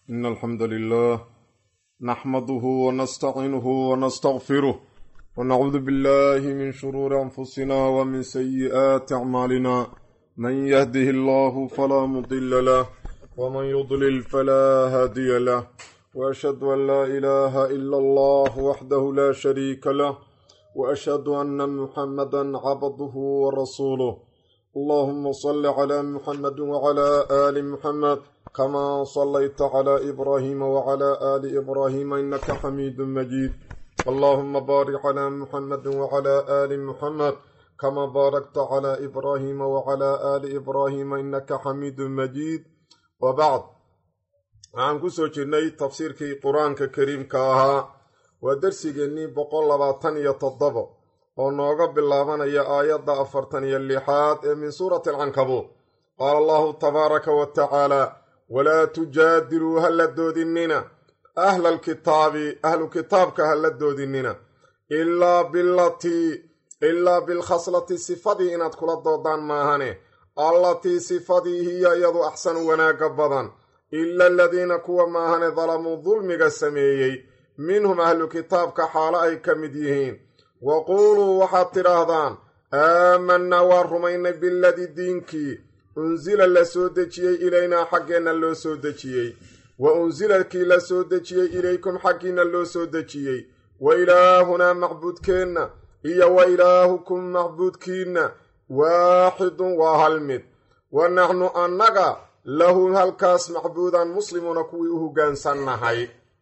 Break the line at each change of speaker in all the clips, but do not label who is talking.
إن الحمد لله نحمده ونستعينه ونستغفره ونعوذ بالله من شرور أنفسنا ومن سيئات أعمالنا من يهده الله فلا مضل له ومن يضلل فلا هادي له وأشهد أن لا إله إلا الله وحده لا شريك له وأشهد أن محمدا عبده ورسوله اللهم صل على محمد وعلى آل محمد كما صليت على إبراهيم وعلى آل إبراهيم إنك حميد مجيد اللهم بارك على محمد وعلى آل محمد كما باركت على إبراهيم وعلى آل إبراهيم إنك حميد مجيد وبعد waxaan ku soo jirnay tafsiirkii qur-aanka kariimka ahaa waa darsigeennii boqol labaatan iyo toddobo oo nooga bilaabanaya aayadda afartan iyo lixaad ee min suurati alcankabuud qaala allahu tabaaraka wa tacaala walaa tujaadiluu ha la doodinina ahla alkitaabi ahlu kitaabka ha la doodinina ilaa bilatii ilaa bilkhaslati sifadii inaad kula doodaan maahane allatii sifadii hiya iyadu axsanu wanaagga badan ila aladiina kuwa maahane dalamuu dulmiga sameeyey minhum ahlu kitaabka xaalo ay ka mid yihiin wa quuluu waxaad tidhaahdaan aamanaa waa rumaynay biladii diinkii unsila la soo dejiyey ilaynaa xaggeenna loo soo dejiyey wa unsila kii la soo dejiyey ilaykum xaggiinna loo soo dejiyey wa ilaahunaa macbuudkeenna iyo wa ilaahukum macbuudkiinna waaxidun waa hal mid wa naxnu annaga lahu halkaas macbuudan muslimuuna kuwii u hoggaansannahay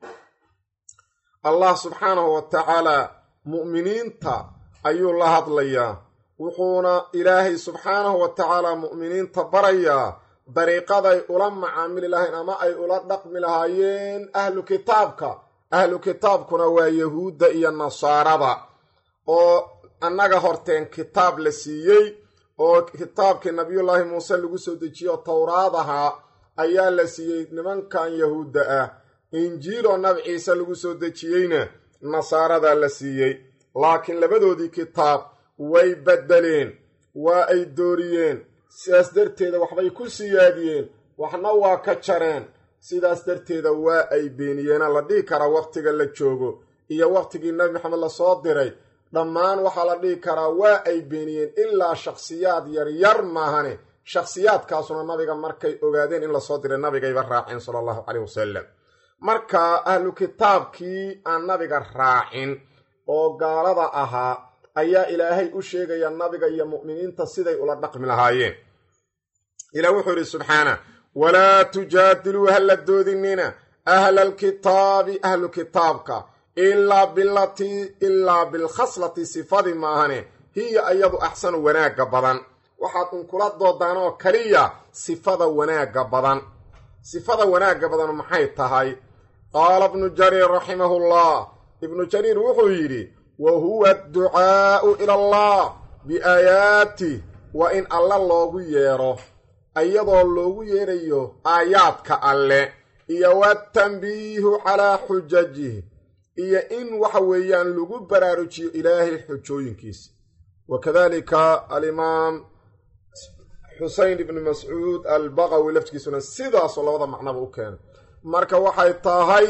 allah subxaanahu wa tacaalaa mu'miniinta ayuu la hadlayaa wuxuuna ilaahay subxaanahu wa tacaalaa mu'miniinta barayaa dariiqaday ula macaamili lahayn ama ay ula dhaqmi lahaayeen ahlu kitaabka ahlu kitaabkuna waa yahuudda iyo nasaarada oo annaga horteen kitaab la siiyey oo kitaabkii nabiyullaahi muuse lagu soo dejiyo towraad ahaa ayaa la siiyey nimankan yahuudda ah injiil oo nabi ciise lagu soo dejiyeyna nasaaradaa la siiyey laakiin labadoodii kitaab way beddeleen waa ay dooriyeen sidaas darteeda waxbay ku siyaadiyeen waxna waa ka jareen sidaas darteeda waa ay beeniyeena la dhihi karaa wakhtiga la joogo iyo wakhtigii nabi maxamed lasoo diray dhammaan waxaa la dhihi karaa waa ay beeniyeen ilaa shakhsiyaad yaryar maahane shakhsiyaadkaasuna nabiga markay ogaadeen in lasoo diray nabigayba raaceen sala allahu caleyh wasalam marka ahlu kitaabkii aan nabiga raacin oo gaalada ahaa ayaa ilaahay u sheegaya nabiga iyo mu'miniinta siday ula dhaqmi lahaayeen ilah wuxuu yidhi subxaana walaa tujaadiluu ha la doodinina ahla alkitaabi ahlu kitaabka ilaa bilatii ilaa bilkhaslati sifadii maahane hiya iyadu axsanu wanaagga badan waxaad unkula doodaan oo kaliya sifada wanaagga badan sifada wanaagga badan maxay tahay qaala ibnu jariir raximahullah ibnu jariir wuxuu yidhi wa huwa adducaa'u ila allah biaayaatih waa in alle loogu yeedho iyadoo loogu yeedhayo aayaadka alle iyo watanbiihu calaa xujajih iyo in waxa weeyaan lagu baraarujiyo ilaahay xujooyinkiisa wa kadalika alimaam xusein ibni mascuud albaqawi laftigiisuna sidaasoo labada macnaba u keenay marka waxay tahay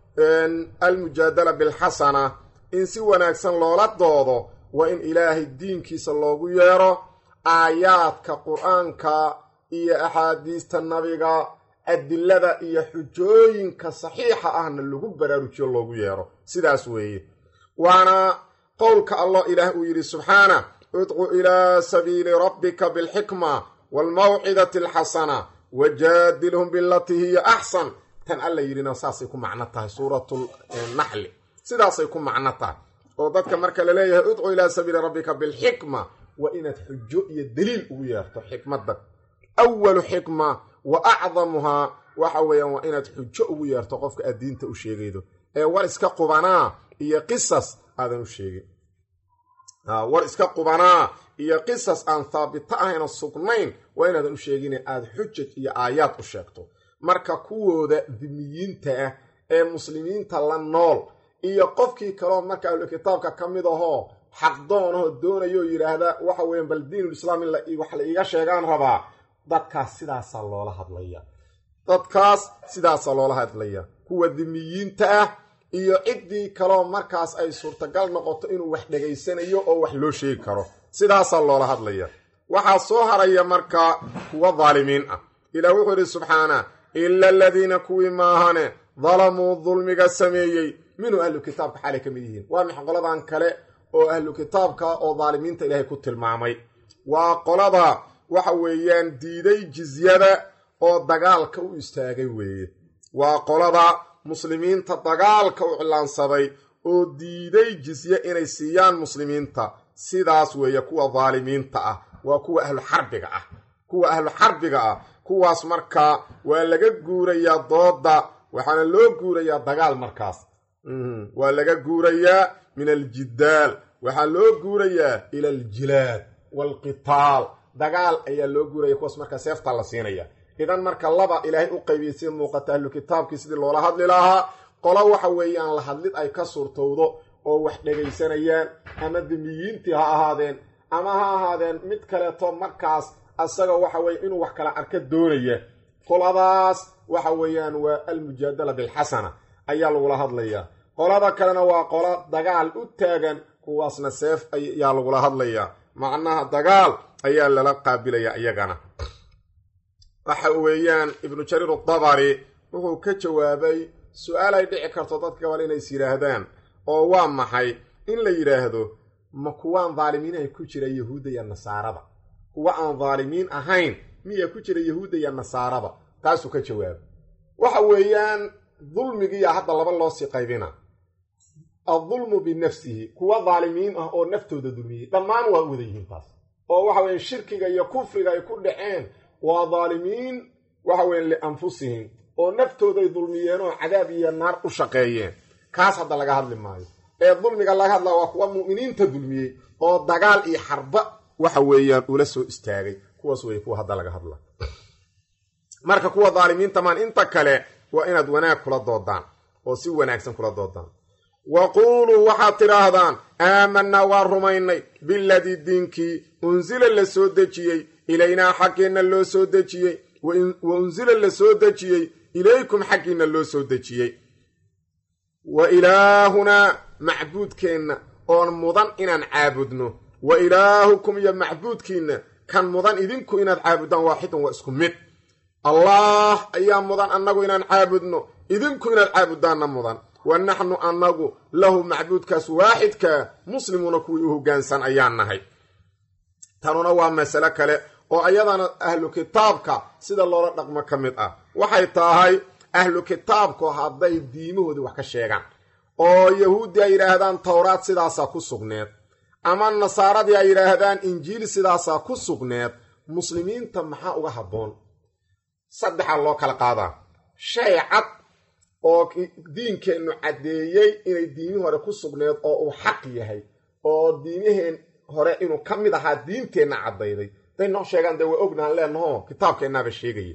almujaadala bilxasana in si wanaagsan loola doodo waa in ilaahay diinkiisa loogu yeedho aayaadka qur-aanka iyo axaadiista nabiga adilada iyo xujooyinka saxiixa ahna lagu baraarujiyo loogu yeedho sidaas weeye waana qowlka allah ilaah uu yidhi subxaana udcu ilaa sabiili rabbika bilxikma waalmawcidati alxasana wajaadilhum bilatii hiya axsan tan alla yidhina saasay ku macno tahay suuratulnaxli sidaasay ku macno tahay oo dadka marka la leeyahay udcu ilaa sabiili rabbika bilxikma waa inaad xujo iyo daliil ugu yeerto xikmadda awalu xikma wa acdamuhaa waxa weeyaan waa inaad xujo ugu yeerto qofka aad diinta u sheegaydo ee war iska qubanaa iyo qisas aadan u sheegin war iska qubanaa iyo qisas aan haabito ahayna sugnayn waa inaadan u sheegine aada xujaj iyo aayaad u sheegto marka kuwooda dimiyiinta ah ee muslimiinta la nool iyo qofkii kaleo marka ahlu kitaabka ka mid ahoo xaqdoonahoo doonayoo yidhaahda waxa weeyaan bal diinulislaam in wax la iiga sheegaan rabaa dadkaas sidaasaa loola hadlaya dadkaas sidaasa loola hadlaya kuwa dimiyiinta ah iyo ciddii kaloo markaas ay suurtagal noqoto inuu wax dhegaysanayo oo wax loo sheegi karo sidaasaa loola hadlaya waxaa soo haraya markaa kuwa daalimiin ah ilaah wuxuu idhi subxaana ila aladiina kuwii maahane dalamuu dulmiga sameeyey minhu ahlu kitaabka xaalay ka mid yihiin waa mix qoladan kale oo ahlu kitaabka oo daalimiinta ilaahay ku tilmaamay waa qolada waxa weeyaan diiday jizyada oo dagaalka u istaagay weeye waa qolada muslimiinta dagaalka u cilaansaday oo diiday jizye inay siiyaan muslimiinta sidaas weeye kuwa daalimiinta ah waa kuwa ahlu xarbiga ah kuwa ahlu xarbiga ah kuwaas markaa waa laga guurayaa dooda waxaana loo guurayaa dagaal markaas waa laga guurayaa min aljidaal waxaa loo guurayaa ila aljilaad waalqitaal dagaal ayaa loo guuraya kuwaas markaa seeftaa la siinaya idan marka laba ilaahay u qaybiyey sida muuqata ahlu kitaabkii sidii loola hadli lahaa qolo waxa weeyaan la hadlid ay ka suurtowdo oo wax dhegaysanayaan ama dimiyiintii ha ahaadeen ama ha ahaadeen mid kaleeto markaas asaga waxa weye inuu wax kala arka doonaya qoladaas waxa weeyaan waa almujaadala bilxasana ayaa lagula hadlayaa qolada kalena waa qolo dagaal u taagan kuwaasna seef ayaa lagula hadlayaa macnaha dagaal ayaa lala qaabilaya iyagana waxa weeyaan ibnu jariir adabari wuxuu ka jawaabay su-aal ay dhici karto dadka gabal inays yidhaahdaan oo waa maxay in la yidhaahdo ma kuwaan daalimiin ay ku jira yahuudda iyo nasaarada kuwa aan daalimiin ahayn miyaa ku jira yahuudda iyo nasaarada taasuu ka jawaabay waxa weeyaan dulmigiiya hadda laba loo sii qaybina addulmu binafsihi kuwa daalimiin ah oo naftooda dulmiyey dhammaan waa wada yihiin taas oo waxa weya shirkiga iyo kufriga ay ku dhaceen waa daalimiin waxa weya lianfusihim oo naftooday dulmiyeen oo cadaab iyo naar u shaqeeyeen kaas hadda laga hadli maayo ee dulmiga laga hadlaa waa kuwa mu'miniinta dulmiyey oo dagaal iyo xarba waxa weeyaan ula soo istaagay kuwaas wey kuwa hadda laga hadla marka kuwa daalimiinta maan inta kale waa inaad wanaag kula doodaan oo si wanaagsan kula doodaan wa quuluu waxaad tidhaahdaan aamanaa waa rumaynay biladii diinkii unsila la soo dejiyey ilaynaa xaggeenna loo soo dejiyey wa unsila la soo dejiyey ilaykum xaggiinna loo soo dejiyey wa ilaahunaa macbuudkeenna oon mudan inaan caabudno wa ilaahukum iyo macbuudkiinna kan mudan idinku inaad caabudaan waaxidun waa isku mid allaah ayaa mudan annagu inaan caabudno idinku inaad caabudaanna mudan wa naxnu annagu lahu macbuudkaas waaxidkaa muslimuuna kuwii u hoggaansan ayaan nahay tanuna waa masale kale oo ayadana ahlu kitaabka sida loola dhaqmo ka mid ah waxay tahay ahlu kitaabku hadday diimahoodii wax ka sheegaan oo yahuuddii ay yidhaahdaan towraad sidaasaa ku sugneed ama nasaaradii ay yidhaahdaan injiil sidaasaa ku sugneed muslimiinta maxaa uga habboon saddexaa loo kala qaadaa shay cad oo diinkeennu caddeeyey inay diimihii hore ku sugneed oo uu xaq yahay oo diimiheen hore inuu ka mid ahaa diinteenna caddayday hadday noo sheegaan dee waa ognaan leenaho kitaabkeennaaba sheegaya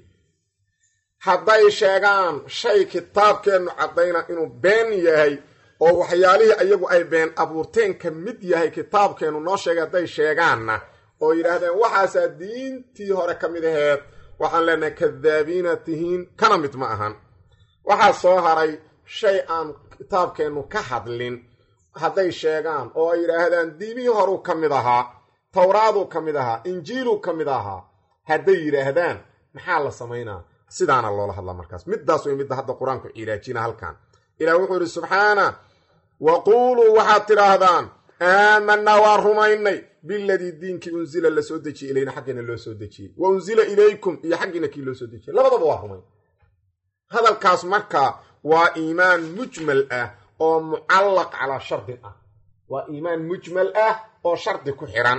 hadday sheegaan shay kitaabkeennu caddayna inuu been yahay oo waxyaalihii iyagu ay been abuurteen ka mid yahay kitaabkeennu noo sheegay hadday sheegaanna oo yidhaahdeen waxaasaa diintii hore ka mid aheed waxaan leenahay kadaabiina tihiin kana mid ma ahan waxaa soo haray shay aan kitaabkeennu ka hadlin hadday sheegaan oo ay yidhaahdaan diimihii horuu ka mid ahaa towraaduu ka mid ahaa injiiluu ka mid ahaa hadday yidhaahdaan maxaa la samaynaa sidaana loola hadlaa markaas middaas way midda hadda qur-aanku cilaajina halkan ilaah wuxuu idhi subxaana wa quuluu waxaad tidhaahdaan aamanaa waa rumaynay biladii diinkii unsila la soo dejiyey ilayna xaggiina loo soo dejiyey wa unsila ilaykum iyo xaggiina kii loo soo dejiyey labadaba waa rumayn hadalkaas marka waa iimaan mujmal ah oo mucallaq calaa shardin ah waa iimaan mujmal ah oo shardi ku xiran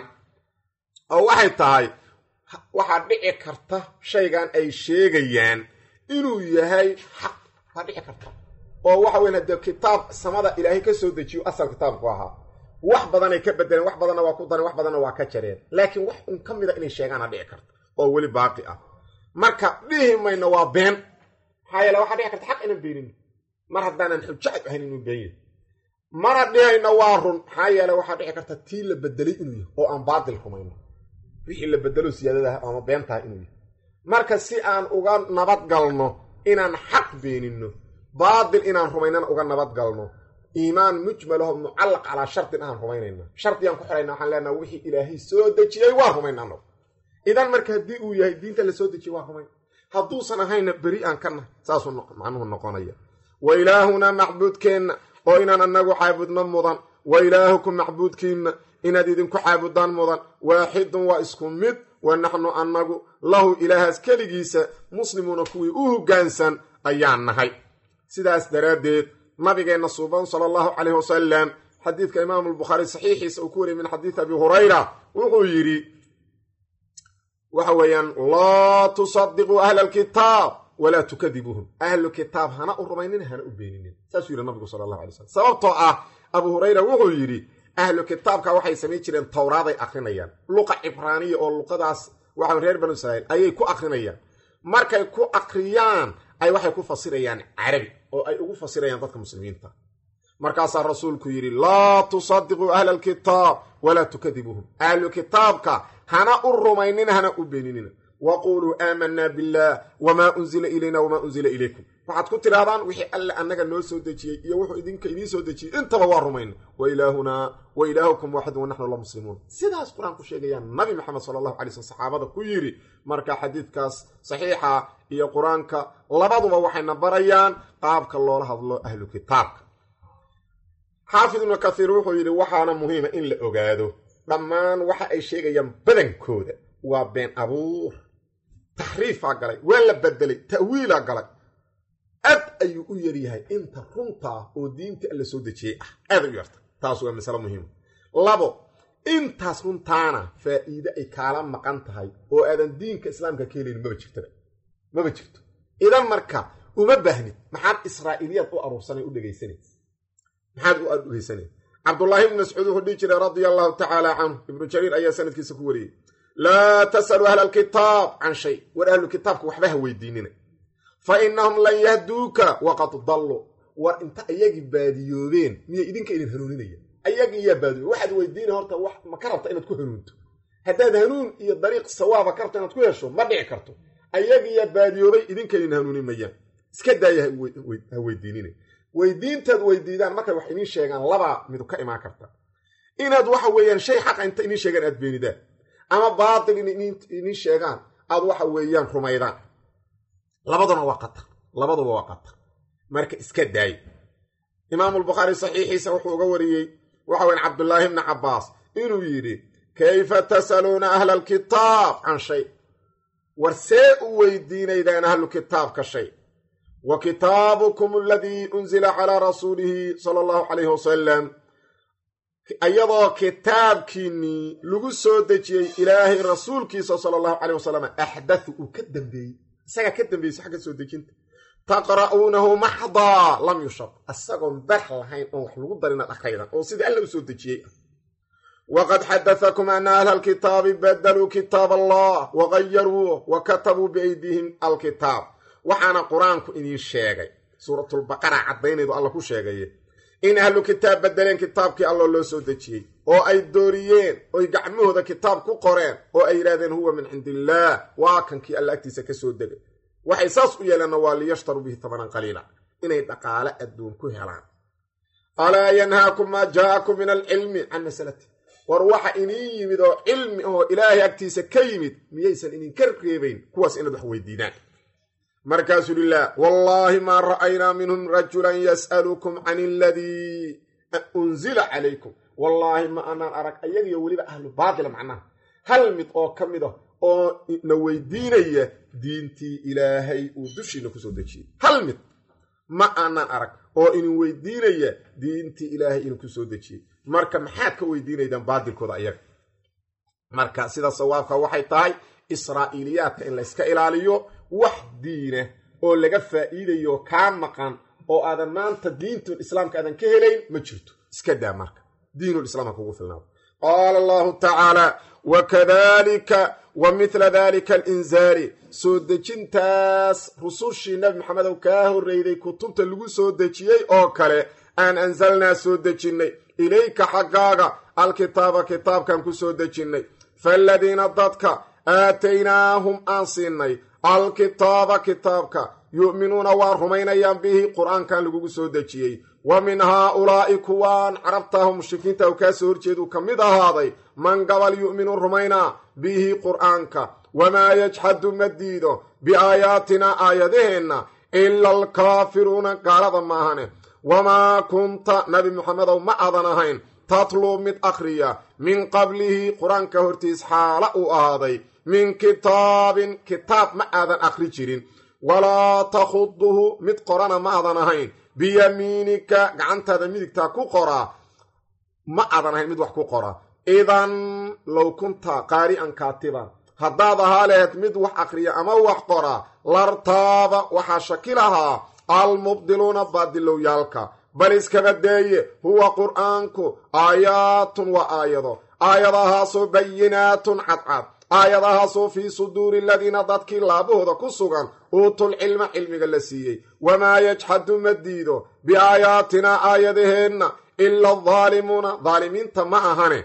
oo waxay tahay waxaa dhici karta shaygan ay sheegayaan inuu yahay xaq waa dhici karta oo waxa weyn haddee kitaab samada ilaahay ka soo dejiyo asal kitaabku ahaa wax badanay ka bedeleen wax badanna waa ku dareen wax badanna waa ka jareen laakiin wax un ka mida inay sheegaana dhici karta oo weli baaqi ah marka dhihi mayno waa been maxaa yeele waxaa dhici karta xaq inaan beenin mar haddaanan xujacad ahayn inuu been yahay mana dhihayno waa run maxaa yeele waxaa dhici karta tii la bedelay inuu yahay oo aan baatil rumayno wixii la bedelo siyaadadaha ama beentaha inuu yahay marka si aan uga nabad galno inaan xaq beeninno baatil inaan rumaynana uga nabadgalno iimaan mujmalaho mucallaq calaa shardin aan rumaynayna shardigaan ku xidhayna waxaan leenaha wixii ilaahay soo dejiyey waa rumayna annagu idan marka haddii uu yahay diinta la soo dejiyey waa rumayn hadduusan ahayna beri aan ka nahay saasuu macnuhu noqonaya wa ilaahunaa macbuudkeenna oo inaan annagu caabudno mudan wa ilaahukum macbuudkiinna inaad idinku caabudaan mudan waaxidun waa isku mid wa naxnu annagu lahu ilaahaas keligiisa muslimuuna kuwii u hoggaansan ayaan nahay sidaas daraaddeed nabigeenna suuban sala allahu calayh wasalam xadiidka imaamu albukhaari saxiixiisa uu ku wariyay min xadiidi abi hurayra wuxuu yidhi waxa weeyaan laa tusadiquu ahla alkitaab walaa tukadibuuhum ahlu kitaab hana u rumaynina hana u beeninin saasuu yidhi nabigu sala allahu alay slam sababtoo ah abu hurayra wuxuu yidhi ahlu kitaabka waxay samayn jireen towraaday akrinayaan luqa cibraaniya oo luqadaas waxa reer banu israiil ayay ku akrinayaan markay ku akriyaan ay waxay ku fasirayaan carabi oo ay ugu fasirayaan dadka muslimiinta markaasaa rasuulku yidhi laa tusadiquu ahla alkitaab walaa tukadibuuhum ahlu kitaabka hana u rumaynina hana u beeninina waquuluu aamanaa billaah wamaa unzila ilayna wamaa unzila ilaykum waxaad ku tidhahdaan wixii alle annaga noo soo dejiyey iyo wuxuu idinka idiin soo dejiyey intaba waa rumayna wa ilaahunaa wa ilaahukum waaxidun wa naxnu la muslimuun sidaas qur-aan ku sheegayaan nabi maxamed sala allahu alay slm saxaabada ku yidhi marka xadiidkaas saxiixa iyo qur-aanka labaduba waxayna barayaan qaabka loola hadlo ahlu kitaabka xaafid ibnu kathiir wuxuu yidhi waxaana muhiima in la ogaado dhammaan waxa ay sheegayaan badankooda waa been abuur taxriifaa galay waa la bedelay ta'wiilaa galay aad ayuu u yaryahay inta runtaa oo diinta alla soo dejiyey ah aaday u yarta taas waa masale muhiima labo intaas runtaana faa'iide ay kaala maqan tahay oo aadan diinka islaamka ka helayn maba jirtaba maba jirto idan marka uma baahnid maxaad israa'iiliyaad u aruursanay u dhegaysanay maxaad u dhegaysanay cabdullaahi ibnu mascuud wuxuu dhihi jiray radia allahu tacaala canhu ibnu jariir ayaa sanadkiisa ku wariyey laa tasaluu ahla alkitaab can shay war ahlu kitaabka waxba ha weydiinina fa innahum lan yahduuka waqad dalluu war inta ayagii baadiyoobeen miyay idinka idin hanuuninaya ayagii yaa baadiyoobe waxaad weydiina horta wax ma ka rabta inaad ku hanuunto haddaad hanuun iyo dariiq sawaaba ka rabta inaad ku hesho ma dhici karto ayagii yaa baadiyoobay idinka idin hanuunin mayaan iska daaya ha weydiinina weydiintaad weydiidaan markay wax idiin sheegaan labaa midu ka imaan karta inaad waxa weeyaan shay xaqa inta idiin sheegaan aad beenidaan ama baatil in idiin sheegaan aad waxa weeyaan rumaydaan labaduna waa qatar labaduba waa qatar marka iska daayo imaamulbukhaari saxiixiisa wuxuu uga wariyey waxa weyan cabdullaahi bni cabbaas inuu yidhi kayfa tasaluuna ahla alkitaab can shay war see u weydiinaydaan ahlu kitaabka shay wa kitaabukum aladii unzila calaa rasuulihi sala allahu calayhi wasalam iyadoo kitaabkiinnii lagu soo dejiyey ilaahay rasuulkiisa sala allahu caleyh wasalam axdathu uu ka dambeeyey isagaa ka dambeeyey xagga soo dejinta taqra'uunahu maxdaa lam yushab isagoon bar lahayn oon wax lagu darin ad akraydan oo sidii alla u soo dejiyey ah waqad xadatakum ana ahla alkitaabi badaluu kitaab allah wagayaruuh wa katabuu biaydiihim alkitaab waxaana qur-aanku idiin sheegay suuratulbaqara caddaynaydu alla ku sheegaye in ahlu kitaab bedeleen kitaabkii alloo loo soo dejiyey oo ay dooriyeen oy gacmahooda kitaab ku qoreen oo ay yidhahdeen huwa min cindi illaah waa kankii alla agtiisa ka soo degay waxay saas u yeeleenna waa liyashtaruu bihi tabanan qaliila inay dhaqaale adduun ku helaan alaa yanhaakum maa jaa'akum min alcilmi can masalati war waxa iniin yimid oo cilmi ahoo ilaahay agtiisa ka yimid miyaysan idinka reebayn kuwaas inaad wax weydiidaan markaasuu lilah wallaahi maa ra'aynaa minhum rajulan yas'alukum can aladii unzila calaykum wallaahi ma anaan arag ayagiyo weliba ahlu baatila macnaha hal mid oo ka mid ah oo na weydiinaya diintii ilaahay uu dushiina kusoo dejiyey hal mid ma aanaan arag oo inin weydiinaya diintii ilaahay inuu kusoo dejiyey marka maxaad ka weydiinaydaan baatilkooda ayaga marka sida sawaabka waxay tahay israa'iiliyaadka in layska ilaaliyo wax diina oo laga faa'iidayo kaa maqan oo aadan maanta diintul islaamka aadan ka helayn ma jirto iska daa marka diinulislaam ha kugu filnaado qaala allahu tacaala wakadalika wa mithla dalika alinzaali soo dejintaas rusushii nabi maxamed ow kaa horreyday kutubta lagu soo dejiyey oo kale aan anzalnaa soo dejinnay ilayka xaggaaga alkitaaba kitaabkan ku soo dejinnay faaladiina dadka aataynaahum aan siinay alkitaaba kitaabka yu'minuuna waa rumaynayaan bihi qur-aankan lagugu soo dejiyey wa min haa-ulaa'i kuwaan carabtaahu mushrikiinta u kaa soo horjeedu ka mid ahaaday man gabal yu'minu rumaynaa bihi qur'aanka wamaa yajxadu ma diido biaayaatinaa aayadaheenna ila alkaafiruuna gaalada maahane wamaa kunta nabi muxamedow ma aadan ahayn tatluu mid akhriya min qablihi qur-aanka hortiis xaala uu ahaaday min kitaabin kitaab ma aadan akhri jirin walaa takhuduhu mid qorana ma aadan ahayn biyamiinika gacantaada midigtaa ku qoraa ma aadan ahayn mid wax ku qora idan low kunta qaari'an kaatiban haddaad ahaa laheed mid wax akhriya ama wax qora lartaaba waxaa shaki lahaa almubdiluuna baadilowyaalka bal iskaba deeye huwa qur'aanku aayaatun waa aayado aayadahaasoo bayinaatun cadcad aayadahaasoo fii suduuri aladiina dadkii laabahooda ku sugan uutul cilma cilmiga la siiyey wamaa yajxadu ma diido biaayaatinaa aayadaheenna ila adaalimuuna daalimiinta ma ahane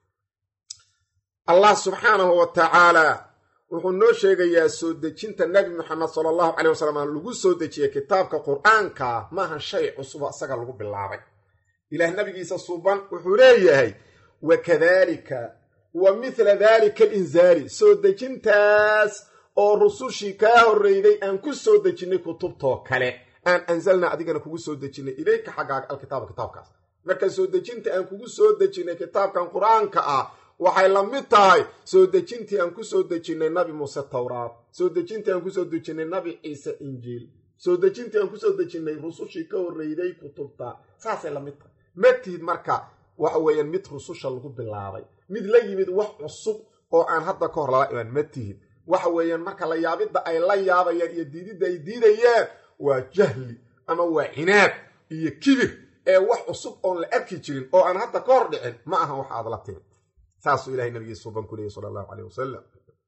allah subxaanahu wa tacaalaa wuxuu noo sheegayaa soo dejinta nebi moxamed sala allahu caleyh wasalam lagu soo dejiyey kitaabka qur-aanka maahan shay cusubo isaga lagu bilaabay ilaah nabigiisa suuban wuxuu leeyahay wa kadaalika wa mithla daalika alinzaali soo dejintaas oo rusushii kaa horreyday aan ku soo dejinnay kutubtoo kale aan anzalnaa adigana kugu soo dejinnay ilayka xaggaaga alkitaaba kitaabkaas marka soo dejinta aan kugu soo dejinnay kitaabkan qur-aanka ah waxay la mid tahay soo dejintii aan ku soo dejinnay nabi muuse towraad soo dejintii aan kusoo dejinnay nabi ciise injiil soo dejintii aan kusoo dejinnay rusushii ka horreyday kutubta saasay la mid tahay ma tihid marka waxa weeyaan mid rususha lagu bilaabay mid la yimid wax cusub oo aan hadda ka hor lala imaan ma tihid waxa weeyaan marka la yaabidda ay la yaabayaan iyo diididda ay diidayaan waa jahli ama waa cinaab iyo kibir ee wax cusub oon la arki jirin oo aan hadda ka hor dhicin ma ahan wax aad la timid saasuu ilahay nabigiisa suban ku leeyay sala allahu caleyh wasalam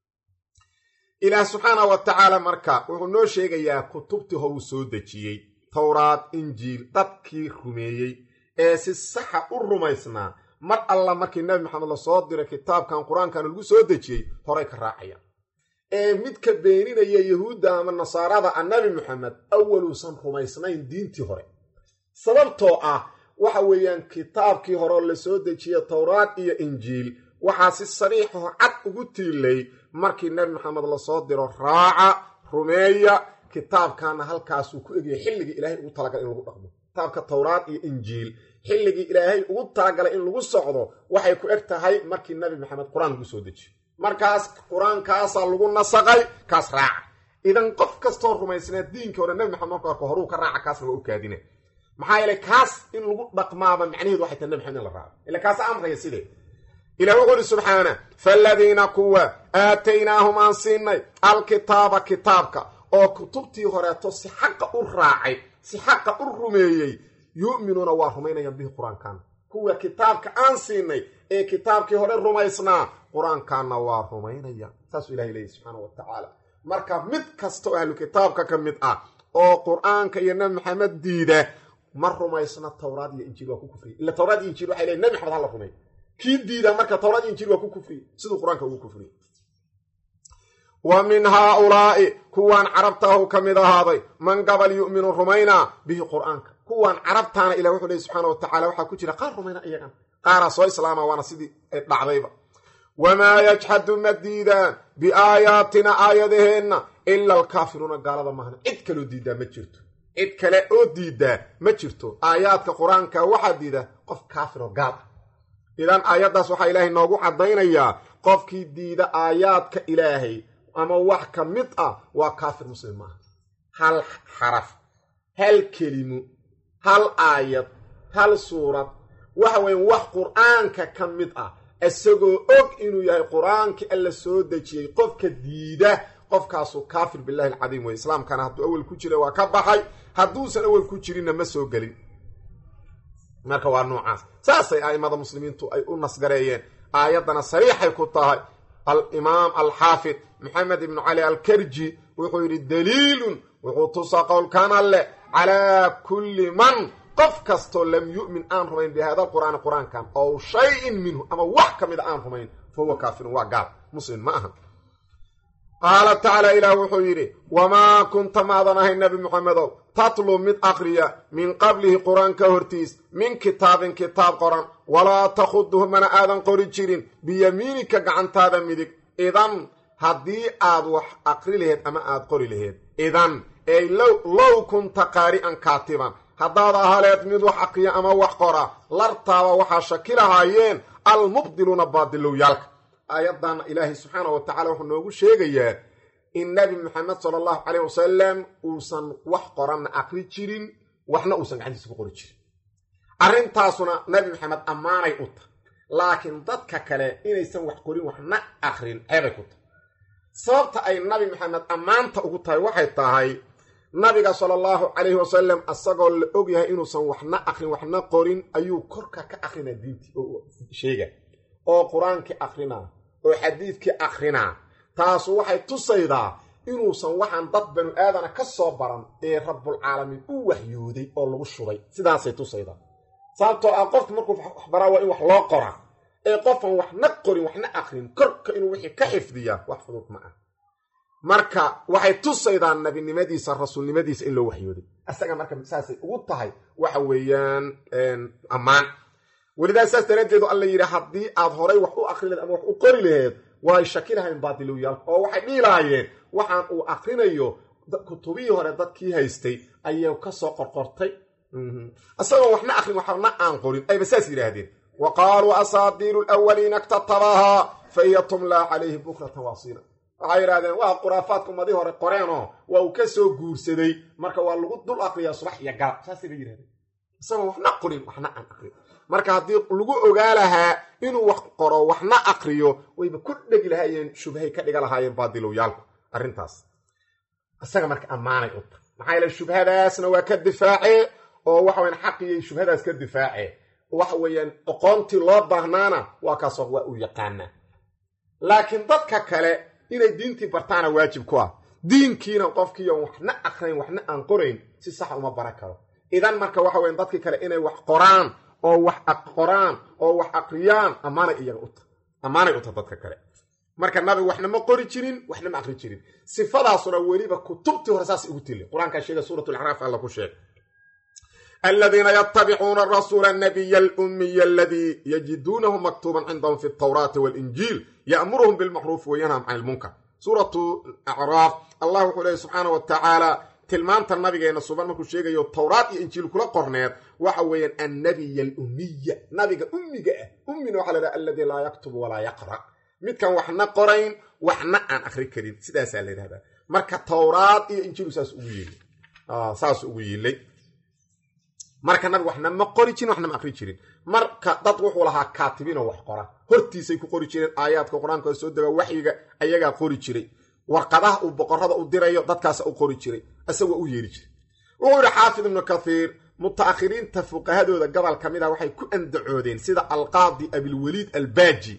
ilaah subxaana wa tacaala marka wuxuu noo sheegayaa kutubtii howuu soo dejiyey towraad injiil dadkii rumeeyey ee si saxa u rumaysnaa mar alla markii nabi maxamed lasoo diray kitaabkan qur-aankan lagu soo dejiyey horay ka raacaya ee midka beeninaya yahuudda ama nasaarada a nabi maxamed awaluusan rumaysnayn diintii hore sababtoo ah waxa weeyaan kitaabkii horeo lasoo dejiye towraad iyo injiil waxaa si sariixoo cad ugu tiilay markii nebi maxamed lasoo diro raaca rumeeya kitaabkaana halkaasuu ku egaya xilligii ilaahay ugu talagalay in lagu dhaqmo kitaabka towraad iyo injiil xilligii ilaahay ugu talagalay in lagu socdo waxay ku eg tahay markii nebi maxamed qur-aan lagu soo dejiyo markaas qur-aankaasaa lagu nasaqay kaas raaca idan qof kastoo rumaysnaa diinkii hore nebi maxamed marka arko horuu ka raaca kaasna waa u kaadina maxaa yeelay kaas in lagu dhaqmaaba macnaheedu waxay tahay nebi maxamed in la raaco ila kaasa amraya sidee ilah wuxuu uhi subxaana faaladiina kuwa aataynaahum aan siinay alkitaaba kitaabka oo kutubtii horeeto si xaqa u raacay si xaqa u rumeeyey yu'minuuna waa rumaynayaan bihi qur-aankan kuwa kitaabka aan siinay ee kitaabkii hore rumaysnaa qur-aankaanna waa rumaynayaan saasuu ilahay leeyahy subxaana wa tacaala marka mid kasta oo ahlu kitaabka ka mid ah oo qur-aanka iyo nebi maxamed diida ma rumaysna towraad iyo injiil waa ku kufriye ila towraad iyo injiil waxay leeyn nebi maxamed hala rumey kii diida marka towraad iyo injiil waa ku kufriye siduu qur-aanka ugu kufriye wa min haaulaa'i kuwaan carabtaahu ka mid ahaaday man gabal yu'minu rumaynaa bihi qur'aanka kuwaan carabtaana ilah wuxuu leey subxaana wa tacala waxaa ku jira qaar rumayna iyagan qaaraa soo islaama waana sidii ay dhacdayba wamaa yajxadu ma diidaan biaayaatina aayadaheenna ila alkaafiruuna gaalada mahna cid kaloo diidaa ma jirto cid kale oo diidaa ma jirto aayaadka qur-aanka waxaa diida qof kaafir oo gaal ah idan aayaddaas waxaa ilaahay noogu caddaynayaa qofkii diida aayaadka ilaahay ama wax ka mid ah waa kaafir muslim maaha hal xaraf hal kelimo hal aayad hal suurad waxa weeye wax qur-aanka ka mid ah isagoo og inuu yahay qur-aankii alla soo dejiyey qofka diida qofkaasu kaafir billahi alcadiim wey islaamkana hadduu awel ku jira waa ka baxay hadduusan awel ku jirinna ma soo gelin marka waa noocaas saasay a'imada muslimiintu ay u nasgareeyeen aayaddana sariixay ku tahay alimaam alxaafid maxamed ibnu cali alkarji wuxuu yidhi daliilun wuxuu tusaa qowlkan alleh calaa kulli man qof kastoo lam yu'min aan rumayn bihada qur'aani qur-aankan ow shay-in minhu ama wax ka mida aan rumayn fa huwa kaafirun waa gaal muslim ma aha qaala tacaala ilaah wuxuu yidhi wamaa kunta maadan ahay nebi moxamedow tatlu mid aqriya min qablihi qur-aanka hortiis min kitaabin kitaab qoran walaa takhuduhu mana aadan qori jirin biyamiinika gacantaada midig idan haddii aad wax aqri laheed ama aad qori laheed idan ey low kunta qaari'an kaatiban haddaad ahaleed mid wax aqriya ama wax qora lartaaba waxaa shaki lahaayeen almubdiluuna baadilowyaalka aayaddan ilaahay subxaana wa tacala wuxuu noogu sheegayaa in nebi maxamed sala allahu caleyh wasalam uusan wax qoranna aqri jirin waxna uusan gacantiisa ku qori jirin arrintaasuna nebi maxamed ammaanay u tahay laakiin dadka kale inaysan wax qorin waxna aqrin ceebay ku tahay sababta ay nabi maxamed ammaanta ugu tahay waxay tahay nabiga sala allahu calayhi wasalam asagoo la og yahay inuusan waxna aqrin waxna qorin ayuu korka ka aqrinaa diintii oo sheega oo qur-aankii aqrinaa oo xadiidkii aqrinaa taasu waxay tusaydaa inuusan waxaan dad banu aadana ka soo baran ee rabbulcaalamiin u waxyooday oo lagu shubay sidaasay tusaydaa sababtoo ah qofka markuu waxbaraa waa in wax loo qoraa ee qofan waxna qorin waxna aqrin korka inuu wixii ka xifdiyaa wax fudud ma ah marka waxay tusaydaa nabinimadiisa rasuulnimadiisa in loo waxyooday isaga marka saasay ugu tahay waxa weeyaan ammaan welidaa saas daraaddeedu alla yidhi haddii aad horay wax u aqri laheed ama wax u qori laheed way shaki lahayn baadilowyaalka oo waxay dhihi lahaayeen waxaan uu aqrinayo kutubihii hore dadkii haystay ayay ka soo qorqortay isagoo waxna aqrin waxna aan qorin ayba saas yidhaahdeen wa qaaluu asaadiiru lwaliina iktatabahaa fa hiya tumlaa calayhi bukratan waasiila waxay yidhahdeen waa khuraafaadka ummadii hore qoreenoo waa uu ka soo guursaday marka waa lagu dul aqriyaa subax iyo galab saasay ba yidhahdeen isagoo waxna qorin waxna aan aqrin marka haddii lagu ogaa lahaa inuu wax qoro waxna aqriyo wayba ku dhegi lahaayeen shubhay ka dhiga lahaayeen baadilowyaalku arrintaas isaga marka ammaanay u tahay maxaa yeele shubhadaasna waa ka difaace oo waxa weyaan xaqiyay shubhadaas ka difaace waxa weeyaan aqoontii loo baahnaana waa kaasoo waa uu yaqaanaa laakiin dadka kale inay diintii bartaana waajib ku ah diinkiina qofkiion waxna aqrayn waxna aan qorayn si saxa uma baran karo idan marka waxa weyan dadkii kale inay wax qoraan oo wax qoraan oo wax aqriyaan ammaanay iyaga u tahay ammaanay u tahay dadka kale marka nabigu waxna ma qori jirin waxna ma aqri jirin sifadaasuna weliba kutubtii hore saas ugu tili qur-aankaa sheega suurat lacraaf alla ku sheeg aladiina yatabicuuna rasuula anabiya alumiya aladii yajiduunahu maktuuban cindahum fi altawraati walinjiil ya'muruhum bilmacruufi wayanham can ilmunkar suuratu acraaf allah wuxuu leeyay subxaana wa tacaala tilmaanta nabigeena suban markuu sheegayo towraat iyo injiil kula qorneed waxa weeyaan annabiya alumiya nabiga ummiga ah ummina waxa lahaha aladii laa yaktubu walaa yaqra midkan waxna qorayn waxna aan akri karin sidaasaa la yidhahdaa marka towraad iyo injiilu saas ugu yeelay saas ugu yeelay marka nabiga waxna ma qori jirin waxna ma akri jirin marka dad wuxuu lahaa kaatibiinoo wax qora hortiisay ku qori jireen aayaadka qur-aanka soo dega waxyiga ayagaa qori jiray warqadaha uu boqorada u dirayo dadkaasa u qori jiray isagoo u yeeri jiray wuxuu yidhi xaafid ibnu kathiir mutaakhiriinta fuqahadooda gobol ka mid ah waxay ku andacoodeen sida alqaadi abilwaliid albaaji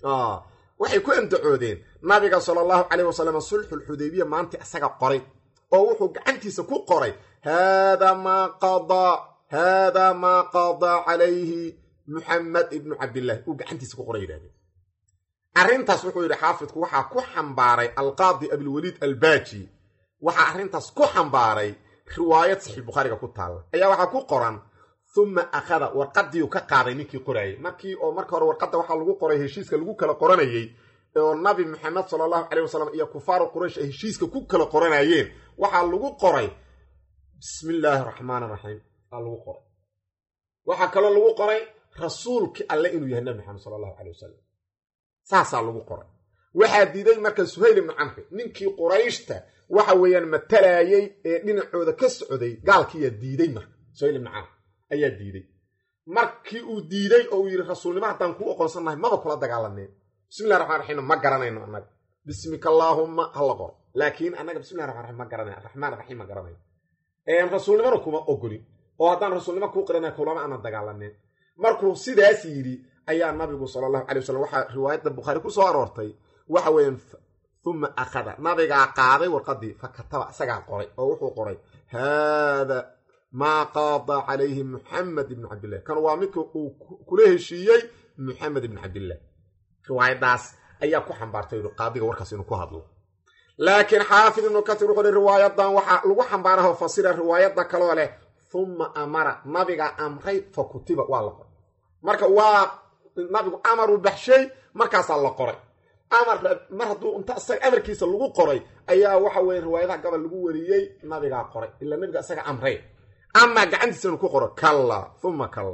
waxay ku andacoodeen nabiga sala allahu caleyh wasalam sulxulxudaybiya maanta isaga qoray oo wuxuu gacantiisa ku qoray haadaa maa qadaa haadaa maa qadaa calayhi muxamed ibnu cabdillahi uu gacantiisa ku qoray yidhahdeen arrintaas wuxuu yidhi xaafidku waxaa ku xambaaray alqaadi abilwaliid albaaji waxaa arrintaas ku xambaaray riwaayad saxiix bukhaariga ku taalla ayaa waxaa ku qoran uma akhada warqadiiu ka qaaday ninkii qoraayey markii oo marka hore warqadda waxaa lagu qoray heshiiska lagu kala qoranayey oo nabi maxamed sala allahu caleyh wasalam iyo kufaaru quraysh ay heshiiska ku kala qoranayeen waxaa lagu qoray bismi illaahi raxmaan raxiim aa lagu qoray waxaa kaloo lagu qoray rasuulkii alle inuu yahay nabi maxamed sala allahu caleyh wasalam saasaa lagu qoray waxaa diiday marka suhayl ibnu camri ninkii qurayshta waxa weeyaan matalaayey ee dhinacooda ka socday gaalkiiyaa diiday marka suhayl ibnu camr ayaa diiday markii uu diiday oo uu yidhi rasuulnimo haddaan kuu oqoonsannahay maba kula dagaalaneen bismillahi raxmaan raxiim ma garanayno annaga bismika allaahumma hala qoro laakiin annaga bismillahi raxmaan raxiim ma garanay raxmaan raxiim ma garanayno rasuulnimona kuma ogolin oo haddaan rasuulnimo kuu qiranay kulama aanan dagaalaneen markuu sidaas yidhi ayaa nabigu sala allahu calay wasalam waxaa riwaayadda bukhaari ku soo aroortay waxa weeyaan uma akhada nabigaa qaaday warqadii fa kataba isagaa qoray oo wuxuu qoray haada maa qaada calayhi muxamed ibnu cabdillahi kan waa midka uu kula heshiiyey muxamed ibnu cabdillaah riwaayadaas ayaa ku xambaartay qaadiga warkaas inuu ku hadlo laakiin xaafid ibnu katir wuxuu hi riwaayadan waxaa lagu xambaaraho fasira riwaayada kaloo leh humma amara nabiga amray fa kutiba waa la qoray marka waa nabigu amaruu baxshay markaasaa la qoray amar mar hadduu inta isaga amarkiisa lagu qoray ayaa waxa weye riwaayadaha gabal lagu wariyey nabigaa qoray ilaa nabiga isaga amray amaa gacantiisa inu ku qoro kalla uma kalla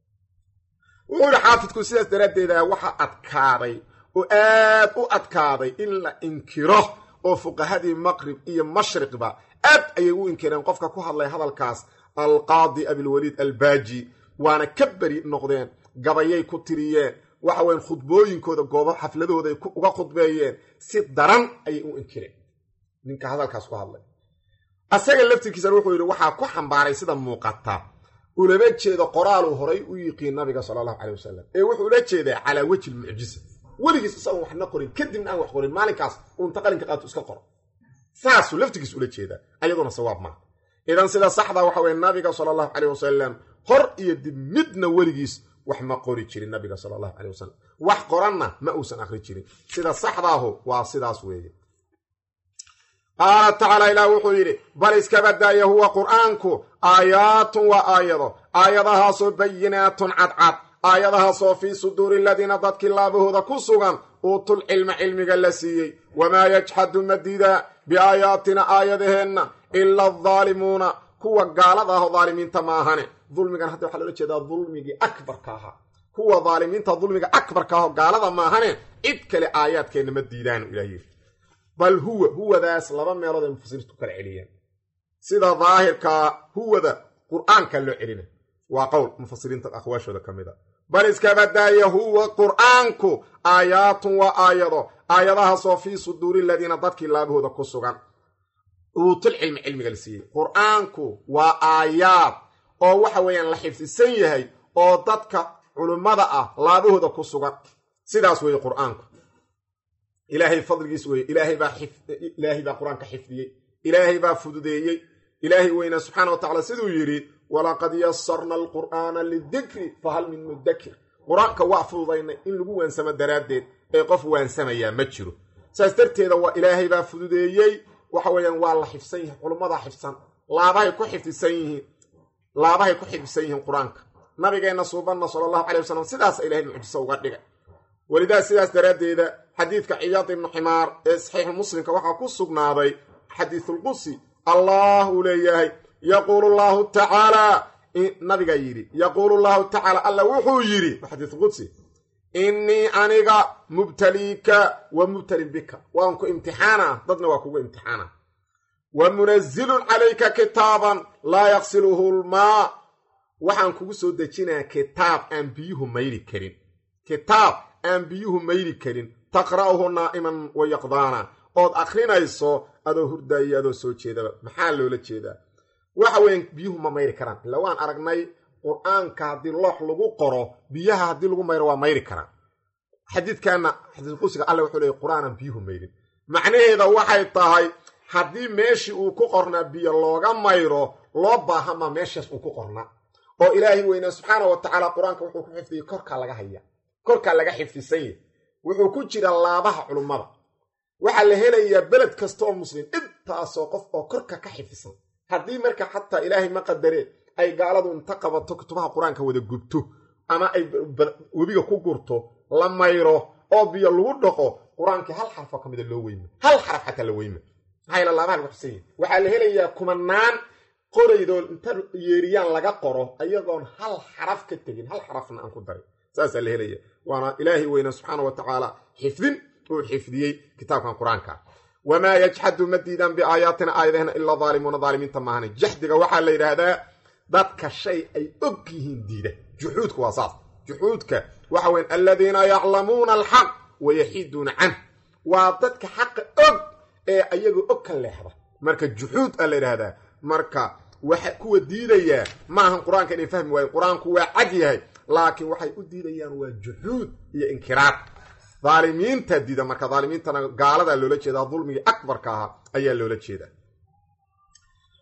wuxuu yihi xaafidku sidaas daraaddeeda waxaa adkaaday oo aad u adkaaday in la inkiro oo fuqahadii maqrib iyo mashriqba aad ayay u inkireen qofka ku hadlay hadalkaas alqaadi abilwaliid albaaji waana ka beri noqdeen gabayay ku tiriyeen waxa weyan khudbooyinkooda goobo xafladahooda ay uga khudbeeyeen si daran ayay u inkireen ninka hadalkaas ku hadlay asaga laftirkiisana wuxuu yidhi waxaa ku xambaaray sida muuqata ulama jeedo qoraaluu horay u yiqiin nabiga sala allahu calay wasalam ee wuxuu ula jeedaa calaa wejhi lmucjiza weligiis isagoon waxna qorin kadibna aan wax qorin maalinkaas uunta qalinka qaato iska qoro saasuu laftigiis ula jeedaa ayaduna sawaab maaha idan sida saxda waxa weye nabiga sala allahu caleyh wasalam hor iyo dib midna weligiis wax ma qori jirin nabiga sala allahu caleyh wasalam wax qoranna ma uusan akri jirin sida saxdaahu waa sidaas weeye qaala tacaala ilaah wuxuu yidhi bal iskabadaaya huwa qur'aanku aayaatun waa aayado aayadahaasoo bayinaatun cadcad aayadahaasoo fii suduuri aladiina dadkii laabahooda ku sugan uutul cilma cilmiga la siiyey wamaa yajxadu madidaa biaayaatina aayadaheenna ila addaalimuuna kuwa gaalada ah oo daalimiinta maahane dulmigan hadda waxaa loola jeedaa dulmigii akbarka ahaa kuwa daalimiinta dulmiga akbarka ah oo gaalada maahane cid kale aayaadkeenna ma diidaan ilah yiri bal huwa huwadaas laba meelood ay mufasiriintu kala celiyeen sida daahirkaa huwada qur'aanka loo celina waa qowl mufasiriinta aqwaashooda ka mid a bal iskabadaaya huwa qur'aanku aayaatun waa aayado aayadahaasoo fii suduuri aladiina dadkii laabahooda ku sugan uutul cilmi cilmiga la siiyey qur'aanku waa aayaad oo waxa weeyaan la xifdisan yahay oo dadka culummada ah laabahooda ku sugan sidaas weeye qur'aanku ilaahay fadligiis weye ilaahay baa ilaahay baa qur-aanka xifdiyey ilaahay baa fududeeyey ilaahay weynaa subxaana wa tacala siduu yidhi walaqad yasarna alqur'aana lidikri fahal min mudakir qur-aanka waa fududaynay in lagu waansamo daraaddeed ee qof waansamayaa ma jiro saas darteeda waa ilaahay baa fududeeyey waxa weeyaan waa la xifsan yahay culummadaa xifsan laabahay ku xifdisan yihiin laabahay ku xifdisan yihiin qur-aanka nabigeenna suubanna sala allahu calay wasalam sidaasa ilahay mucjiso uga dhigay welidaa sidaas daraaddeeda xadiidka ciyaad ibnu ximaar ee saxiixu muslimka waxaa ku sugnaaday xadiisulqudsi allah uu leeyahay yaquulu llahu tacaalaa nabigaa yidhi yaquulu llahu tacaala alla wuxuu yidhi xadiisulqudsi innii aniga mubtaliika wa mubtalin bika waan ku imtixaana dadna waa kugu imtixaana wa munazilun calayka kitaaban laa yaqsiluhu lmaa waxaan kugu soo dejinaa kitaab aan biyuhu mayri karin kitaab aan biyuhu mayri karin taqra'uhu naa'iman wa yaqdaana ood akrinayso adoo hurdaayo adoo soo jeedaba maxaa loola jeedaa waxa weyan biyuhu ma mayri karaan ila waan aragnay qur-aanka haddii loox lagu qoro biyaha haddii lagu mayro waa mayri karaan xadiidkanna xadiisqudsiga alle wuxuu leeyay qur-aanan biyuhu mayrin macnaheeda waxay tahay haddii meeshii uu ku qornaa biyo looga mayro loo baahamaa meeshaas uu ku qornaa oo ilaahay weynaa subxaana wa tacaala qur-aanka wuxuu ku xifdiyey korkaa laga haya korkaa laga xifdisan yahy wuxuu ku jira laabaha culummada waxaa la helayaa beled kasta oo muslim intaasoo qof oo korka ka xifdisan haddii marka xataa ilaahay ma qadaree ay gaaladu inta qabato kutubaha qur-aanka wada gubto ama ay webiga ku gurto la mayro oo biyo lagu dhaqo qur-aankii hal xarfoo ka mida loo weyma hal xaraf xataa la weyma maxaa yla laabaha lagu xifsan yahy waxaa la helayaa kumanaan qoraydoo inta yeeriyaan laga qoro ayagoon hal xaraf ka tegin hal xarafna aan ku darin saasaa la helaya waana ilaahay weyne subxaana wa tacaala xifdin uu xifdiyey kitaabkan qur-aanka wamaa yajxadu ma diidaan biaayaatina aayadahna ilaa daalimuuna daalimiinta maahane jaxdiga waxaa la yidhaahdaa dadka shay ay og yihiin diida juxuudka waa saas juxuudka waxa weyan aladiina yaclamuuna alxaq wayaxiiduuna canh waa dadka xaqa og ee ayagoo og ka leexda marka juxuud a la yidhaahdaa marka waxa kuwa diidayaa maahan qur-aanka inay fahmi waayen qur-aanku waa cad yahay laakiin waxay u diidayaan waa juxuud iyo inkiraar daalimiinta diida marka daalimiintana gaaladaa loola jeedaa dulmigii akbarka ahaa ayaa loola jeedaa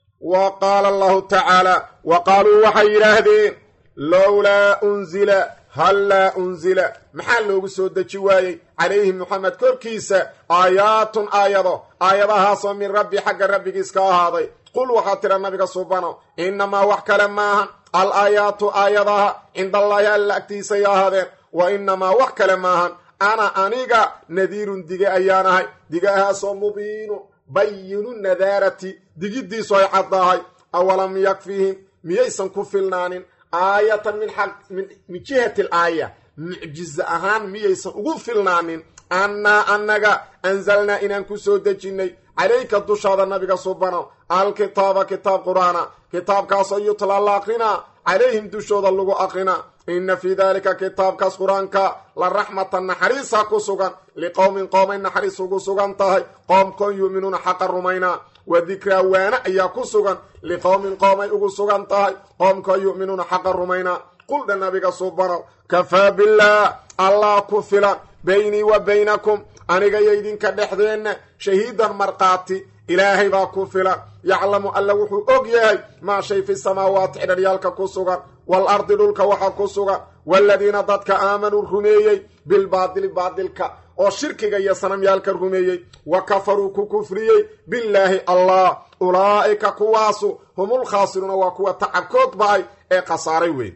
wa qaala allahu tacaala wa qaaluu waxay yidhaahdeen lowlaa unzila hallaa unzila maxaa loogu soo deji waayey calayhi moxamed korkiisa aayaatun aayado aayadahaasoo min rabbi xagga rabbigiis ka ahaaday qul waxaa tira nabiga subano innamaa wax kale maahan al aayaatu aayadaha cindallaahi alla agtiisay ahaadeen wa innamaa wax kale maahan ana aniga nadiirun dige ayaan ahay digahaasoo mubiinu bayinu nadaarati digiddiisu ay caddahay awalam yakfihim miyaysan ku filnaanin aayatan min min jihati al aaya mucjize ahaan miyaysan ugu filnaanin annaa annaga anzalnaa inaan ku soo dejinnay calayka dushaada nabiga subano alkitaaba kitaab qur'aana kitaabkaasoo yutlaa la aqrinaa calayhim dushooda lagu aqrinaa inna fii daalika kitaabkaas qur-aanka la raxmatan naxariisa ku sugan liqowmin qoomay naxariis ugu sugan tahay qoomkoon yu'minuuna xaqa rumaynaa wa dikraa waana ayaa ku sugan liqowmin qoomay ugu sugan tahay qoomkoon yu'minuuna xaqa rumaynaa quldha nabiga subanow kafaa billaah allah ku filan baynii wa baynakum aniga yo idinka dhexdeenna shahiidan markhaati ilaahay baa ku filan yaclamu alla wuxuu og yahay maa shay fi samaawaati xidharyaalka ku sugan wal ardi dhulka waxa ku sugan waaladiina dadka aamanuu rumeeyey bilbaadili baadilka oo shirkiga iyo sanamyaalka rumeeyey wa kafaruu ku kufriyey billaahi allah ulaa'ika kuwaasu humul khaasiruuna waa kuwa tacabkood ba-ay ee khasaaray weyn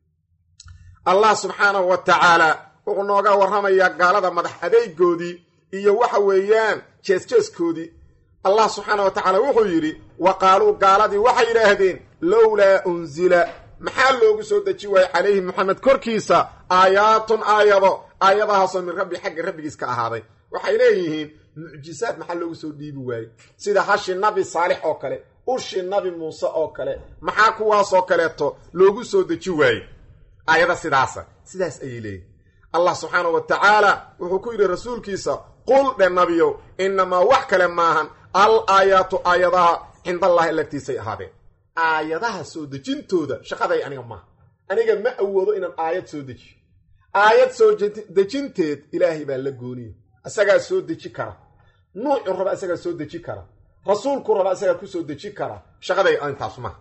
allah subxaanahu wa tacaala wuxuu nooga warramayaa gaalada madax adeegoodii iyo waxa weeyaan jeesjeeskoodii allah subxaana wa tacaala wuxuu yidhi wa qaaluu gaaladii waxay yidhaahdeen lowlaa unzila maxaa loogu soo deji waayey calayhi moxamed korkiisa aayaatun aayado aayadahaasoo min rabbi xagga rabbigiis ka ahaaday waxay leeyihiin mucjisaad maxaa loogu soo dhiibi waayey sida hashi nabi saalix oo kale ushi nabi muuse oo kale maxaa kuwaasoo kaleeto loogu soo deji waayey aayada sidaasa sidaas ayay leeyihin allah subxaana wa tacaala wuxuu ku yidhi rasuulkiisa qul dhe nabiyow innamaa wax kale maahan al aayaatu aayadaha cindallahi lagtiisay ahaadeen aayadaha soo dejintooda shaqaday aniga maaha aniga ma awoodo inaan aayad soo dejiyo aayad soo dejinteed ilaahay baa la gooniya isagaa soo deji kara nuucu raba isagaa soo deji kara rasuulku raba isagaa ku soo deji kara shaqaday intaas maaha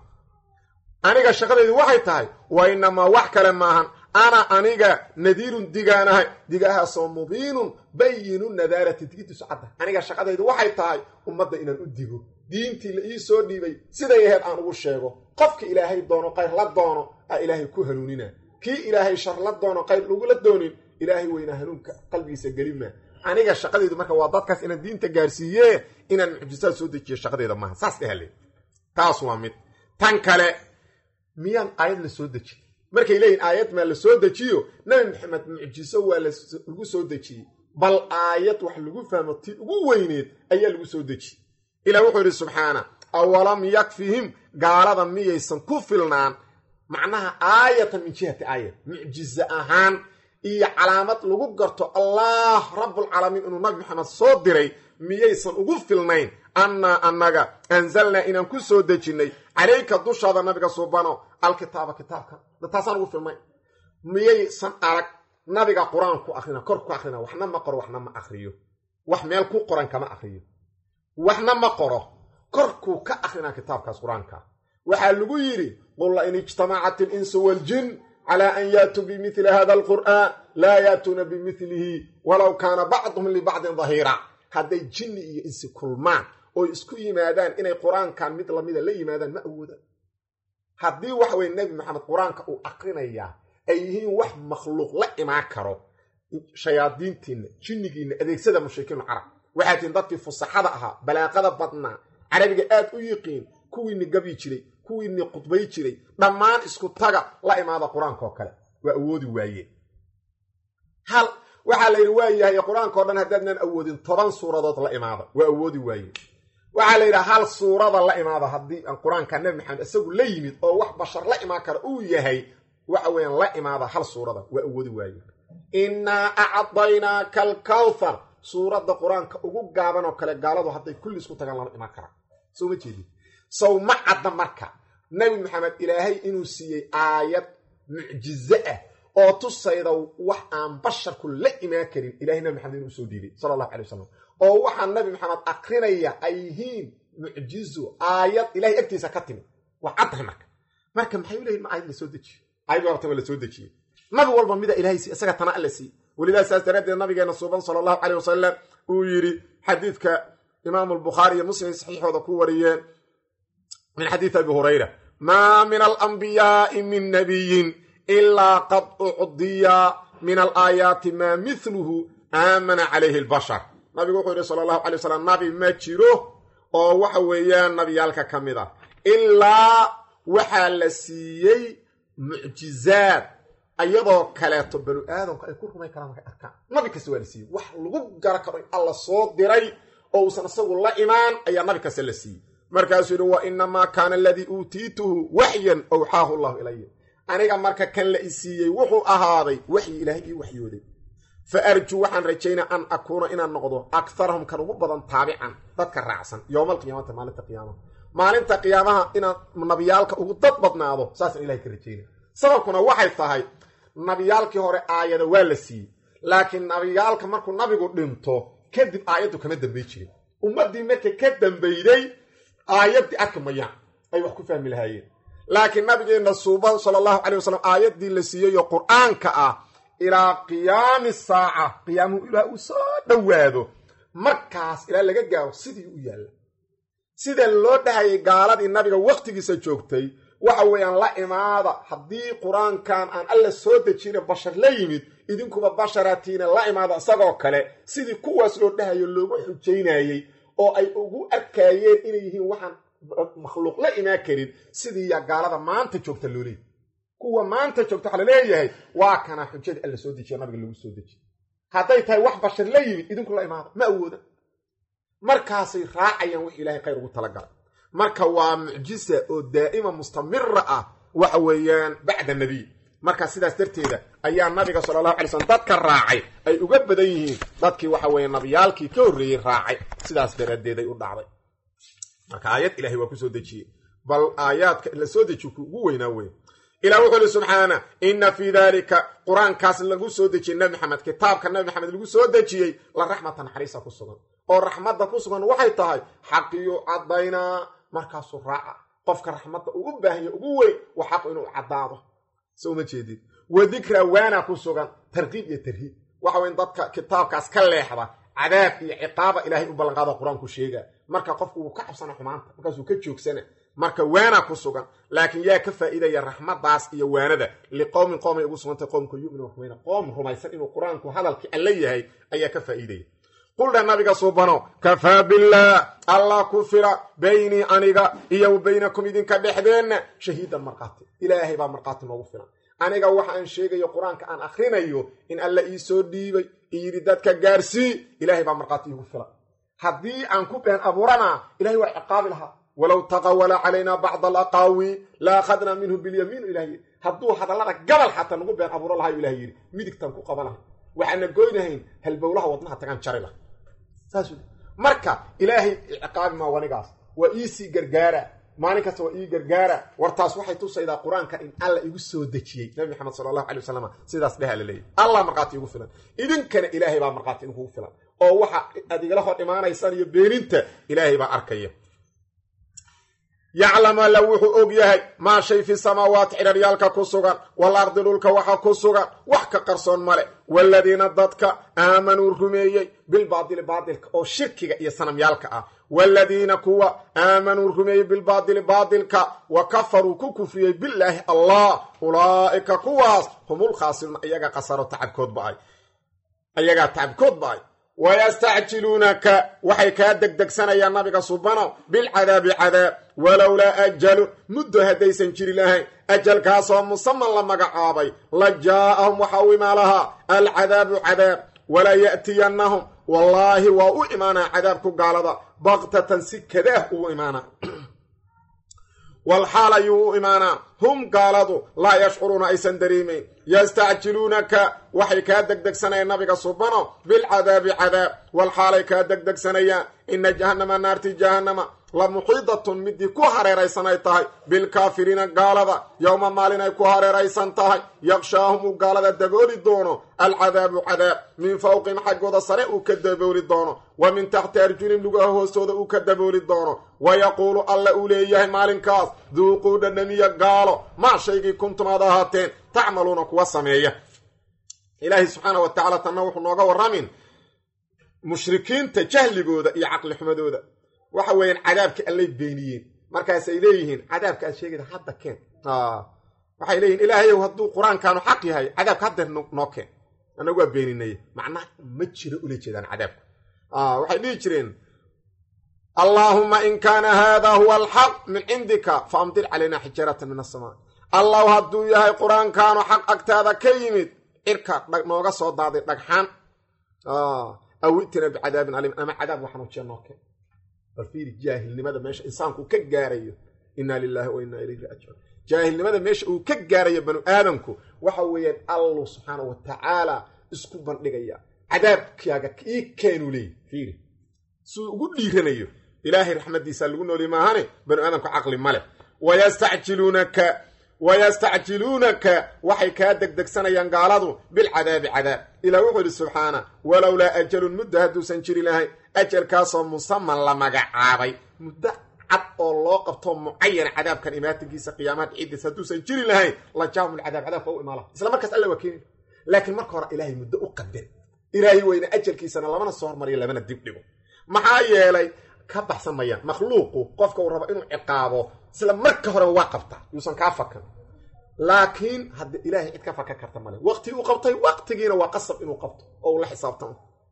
aniga shaqadaydu waxay tahay wa inamaa wax kale maahan ana aniga nadiirun digaanahay digahaasoo mubiinun bayinu nadaarati digiddiisu cadda aniga shaqadaydu waxay tahay ummadda inaan u digo diintii la ii soo dhiibay siday aheyd aan ugu sheego qofka ilaahay doono qayr la doono aa ilaahay ku hanuunina kii ilaahay shar la doono qayr lagula doonin ilaahay weynaa hanuunka qalbigiisa gelima aniga shaqadaydu marka waa dadkaas inaan diinta gaarsiiye inaan mucjisaad soo dejiyo shaqadayda maaha saas dhehale taas waa mid tan kale miyaan aayad la soo dejin markay leeyihin aayad maa la soo dejiyo nabi maxamed mucjiso waa lagu soo dejiyey bal aayad wax lagu fahmo ti ugu weyneed ayaa lagu soo dejiyey ilah wuxuu yidhi subxaana awalam yakfihim gaalada miyaysan ku filnaan macnaha aayatan min jihati aayat mucjize ahaan iyo calaamad lagu garto allah rabbulcaalamiin inuu nabi maxamed soo diray miyaysan ugu filnayn annaa annaga anzalnaa inaan ku soo dejinnay calayka dushaada nabiga suubano alkitaaba kitaabka taasaan ugu filnayn miyaysan arag nabiga qur-aan ku akrina kor ku akrina waxna ma qoro waxna ma akriyo wax meel ku qoran kama akriyo waxna ma qoro korkuu ka akrinaa kitaabkaas qur-aanka waxaa lagu yidhi qul la in ijtamacat alinsu waaljin calaa an yaatuu bimili hada alqur'aan laa yaatuuna bimilihi walow kaana bacduhum libacdin dahiira hadday jinni iyo insi kulmaan oy isku yimaadaan inay qur-aankan mid lamida la yimaadaan ma awoodaan haddii waxa weye nebi maxamed qur-aanka uu akrinayaa ay yihiin wax makhluuq la imaan karo shayaadiintiinna jinnigiinna adeegsada mushrikiinu carab waxaa tihin dadkii fusaxada ahaa balaaqada badnaa carabiga aad u yiqiin kuwiini gabyi jiray kuwiini khudbay jiray dhammaan isku taga la imaada qur-aanka oo kale waa awoodi waayeen hal waxaa la yidhi waa yahay qur-aanka o dhan haddaadnaan awoodin toban suuradood la imaada waa awoodi waayeen waxaa la yidhaha hal suurada la imaada haddii aan qur-aanka nabi maxamed isagu la yimid oo wax bashar la imaan kara uu yahay waxa weeyaan la imaada hal suurada waa awoodi waayeen innaa acdaynaaka alkawthar suuradda qur-aanka ugu gaaban oo kale gaaladu hadday kulli isku tagaan lama imaan karaan soo ma jeedin sow ma cadda marka nebi maxamed ilaahay inuu siiyey aayad mucjize ah oo tusayda wax aan basharku la imaan karin ilahay nabi maxamed inuu usoo dhiibay sala allahu calay wasalam oo waxaa nabi maxamed akrinaya ay yihiin mucjizo aayad ilahay agtiisa ka timid waa caddahay marka marka maxay u leeyihin ma aayad lasoo dejiyo aayad waabta waa lasoo dejiyey nabi walba mida ilahay siiy isaga tana alla siiy welidaa saas daraaddeed nabigeena suuban sala allahu caleyh wasalam uu yidhi xadiidka imaamu albukhaari iyo muslim saxiixooda ku wariyeen min xadiidi abi hurayra maa min alambiyaai min nabiyin ilaa qad ucdiya min alaayaati maa mithluhu aamana calayhi albashar nabigu wuxuu yidhi sala allahu calay wasalam nabi ma jiro oo waxa weeyaan nabiyaalka ka mid ah ilaa waxaa la siiyey mucjizaad ayadoo kaleeto banu aadamka ay ku rumay karaan markay arkaan nabi kasta waa la siiyey wax lagu gara karo in alla soo diray oo uusan isagu la imaan ayaa nabi kasta la siiyey markaasuu yidhi wa inamaa kaana aladii uutiituhu waxyan awxaahu llahu ilaya aniga marka kan la isiiyey wuxuu ahaaday waxyi ilaahay ii waxyooday fa arjuu waxaan rajaynaa an akuuna inaan noqdo akarahum kan ugu badan taabican dadka raacsan yowmalqiyaamata maalinta qiyaamaha maalinta qiyaamaha inaan nabiyaalka ugu dad badnaado saasaan ilahay ka rajayna sababkuna waxay tahay nabiyaalkii hore aayada waa la siiyey laakiin nabiyaalka markuu nabigu dhinto kadib aayaddu kama dambay jirin ummaddii marka ka dambeyday aayaddii arki mayaan ay wax ku fahmi lahaayeen laakiin nabigeenna suuban sala allahu calay wasalam aayaddii la siiyeyoo qur-aanka ah ilaa qiyaami saaca qiyaamuhu ilaa uu soo dhowaado markaas ilaa laga gaaro sidii u yaalla sida loo dhahayay gaaladii nabiga wakhtigiisa joogtay waxa weeyaan la imaada haddii qur-aankan aan alla soo dejina bashar la yimid idinkuba basharatiina la imaada isagoo kale sidii kuwaas loo dhahayo loogu xujaynayey oo ay ugu arkaayeen inay yihiin waxaan makhluuq la imaan karin sidii yaa gaalada maanta joogta loo leeyay kuwa maanta joogta waxaa laleeyahay waa kana xujada alla soo dejiyo nabiga lagu soo dejiye hadday tahay wax bashar la yimid idinku la imaada ma awooda markaasay raacayaan wix ilaahay khayr ugu talagalay marka waa mucjisa oo daa'ima mustamira ah waxa weeyaan bacda nebiy marka sidaas darteeda ayaa nabiga sala allahu alay slm dadka raacay ay uga badan yihiin dadkii waxa weeye nabiyaalkii ka horreeyey raacay sidaas daraaddeeday u dhacday marka aayad ilahay waa ku soo dejiyey bal aayaadka la soo dejiyo ku ugu weynaa wey ilah wuxuu ihi subxaana inna fii daalika qur-aankaas lagu soo dejiyey nabi maxamed kitaabka nabi maxamed lagu soo dejiyey la raxmata naxariisa ku sugan oo raxmadda ku sugan waxay tahay xaqiyu caddaynaa markaasuu raaca qofka raxmadda uu u baahanya ugu weyn waa xaqu inuu caddaado so uma jeedid wa dikra waana ku sugan tarkiib iyo tarhiib waxa weyn dadka kitaabkaas ka leexda cadaab iyo ciqaaba ilaahay u ballanqaado qur-aanku sheega marka qofku wuu ka cabsana xumaanta markaasuu ka joogsana marka waana ku sugan laakiin yaa ka faa'iidaya raxmadaas iyo waanada liqowmin qoomay ugu sugantay qoomka yu'minu rumayna qoom rumaysan inuu qur-aanku hadalkii alla yahay ayaa ka faa'iidaya quldha nabiga suubano kafaa billaah allah ku fila baynii aniga iyo wa baynakum idinka dhexdeenna shahiidan markhaati ilaahay baa markhaati noogu filan aniga waxa aan sheegayo qur-aanka aan akhrinayo in alla ii soo dhiibay iyidhi dadka gaarsii ilaahay baa markhaati iigu filan haddii aan ku been abuuranaa ilahay waa ciqaabi lahaa walow taqawala calaynaa bacda alaqaawi la akhadnaa minhu bilyamiinu ilah yidhi hadduu hadallada gabal xataa nagu been abuuro lahayu ilah yidhi midigtaan ku qabanahay waxaana goynahayn halbowlaha wadnaha tagaan jari lah saas marka ilaahay ciqaabi maa wanigaas waa iisii gargaara maalin kasta waa ii gargaara wartaas waxay tusaydaa qur-aanka in alla igu soo dejiyey nabi maxamed sala allahu alay wasalam sidaas dheha la leeyahy allah markhaati igu filan idinkana ilaahay baa markhaati idinkugu filan oo waxa aad igala hor imaanaysaan iyo beeninta ilaahay baa arkaya yaclam alla wuxuu og yahay maa shay fi samaawaati cidharyaalka ku sugan wal ardi dhulka waxa ku sugan wax ka qarsoon male waaladiina dadka aamanuu rumeeyey bilbaadili baadilka oo shirkiga iyo sanamyaalka ah waaladiina kuwa aamanuu rumeeyey bilbaadili baadilka wa kafaruu ku kufriyey bilaahi allah ulaa'ika kuwaas humul khaasiruuna iyaga qasaro tacabkood ba-ay ayagaa tacabkood ba-ay wayastacjiluunaka waxay kaa degdegsanayaan nabiga subano bilcadaabi cadaab walowlaa ajalun muddo haddaysan jiri lahayn ajalkaasoo musaman la magacaabay la jaa'ahum waxa u imaan lahaa alcadaabu cadaab walaa ya'tiyannahum wallaahi waa u imaanaa cadaabku gaalada baktatan si kadaah ugu imaanaa walxaal ayuu u imaanaa hum gaaladu laa yashcuruuna aysan dareemayn yastacjiluunaka waxay kaa degdegsanayaan nabiga subano bilcadaabi cadaab walxaalay kaa degdegsanayaan ina jahannama naarti jahannama la muxiidatun midii ku hareeraysan ay tahay bilkaafiriina gaalada yowma maalin ay ku hareeraysan tahay yaqshaahum uu gaalada dabooli doono alcadaabu cadaab min fawqihim xaggooda sare uu ka dabooli doono wa min taxti arjulim lugaha hoostooda uu ka dabooli doono wa yaquulu alla uu leeyahay maalinkaas duuquu dhandhamiya gaalo maa shaygii kuntum aad ahaateen tacmaluuna kuwa sameeya ilaahay subxaana wa tacala tanna wuxuu nooga warramin mushrikiinta jahligooda iyo caqlixumadooda waxa weeyaan cadaabka allay beeniyeen markaasay leeyihiin cadaabka aad sheegayda hadda keen waxay leeyihin ilaahayow hadduu qur-aankaanu xaq yahay cadaabka haddeer noo keen annagu waa beeninay macnaha ma jiro ula jeedaan cadaabka waxay dhihi jireen allaahuma in kaana haada huwa alxaq min cindika fa amdir calayna xijaaratan min asamaa allahu hadduu yahay qur-aankaanu xaq agtaada ka yimid cirka nooga soo daaday dhagxaan aw itina bicadaabin aliim ama cadaab waxanujiya noo keen bal fiiri jaahilnimada meesha insaanku ka gaarayo inna lilahi wa inna ilayhi raajicuun jaahilnimada meesha uu ka gaarayo banu aadamku waxa weeyaan allu subxaana wa tacaala isku bandhigaya cadaabkaaga ii keenu leey fiiri siduu ugu dhiiranayo ilaahay raxmaddiisa lagu nooli maahane banu aadamku caqli ma leh wayastacjiluunaka wayastacjiluunaka waxay kaa degdegsanayaan gaaladu bilcadaabi cadaab ilah wuxuu idhi subxaana walowlaa ajalun muddo hadduusan jiri lahayn ajalkaasoo musaman la magacaabay muddo cad oo loo qabto mucayana cadaabkan imaatinkiisa qiyaamaha dhicidiis hadduusan jiri lahayn la jaahum lcadaab cadaabka u imaala isla markaas alla waa keeni laakiin marka hore ilaahay muddo u qadar ilaahay weyne ajalkiisana lamana soo hormariyo lamana dib dhigo maxaa yeelay ka baxsan mayaan makhluuqu qofka uu rabo inuu ciqaabo isla marka horeba waa qabtaa yuusan kaa fakan laakiin hadda ilaahay cid ka fakan karta male waqti uu qabtay waqtigiina waa qasab inuu qabto oo uu la xisaabtamo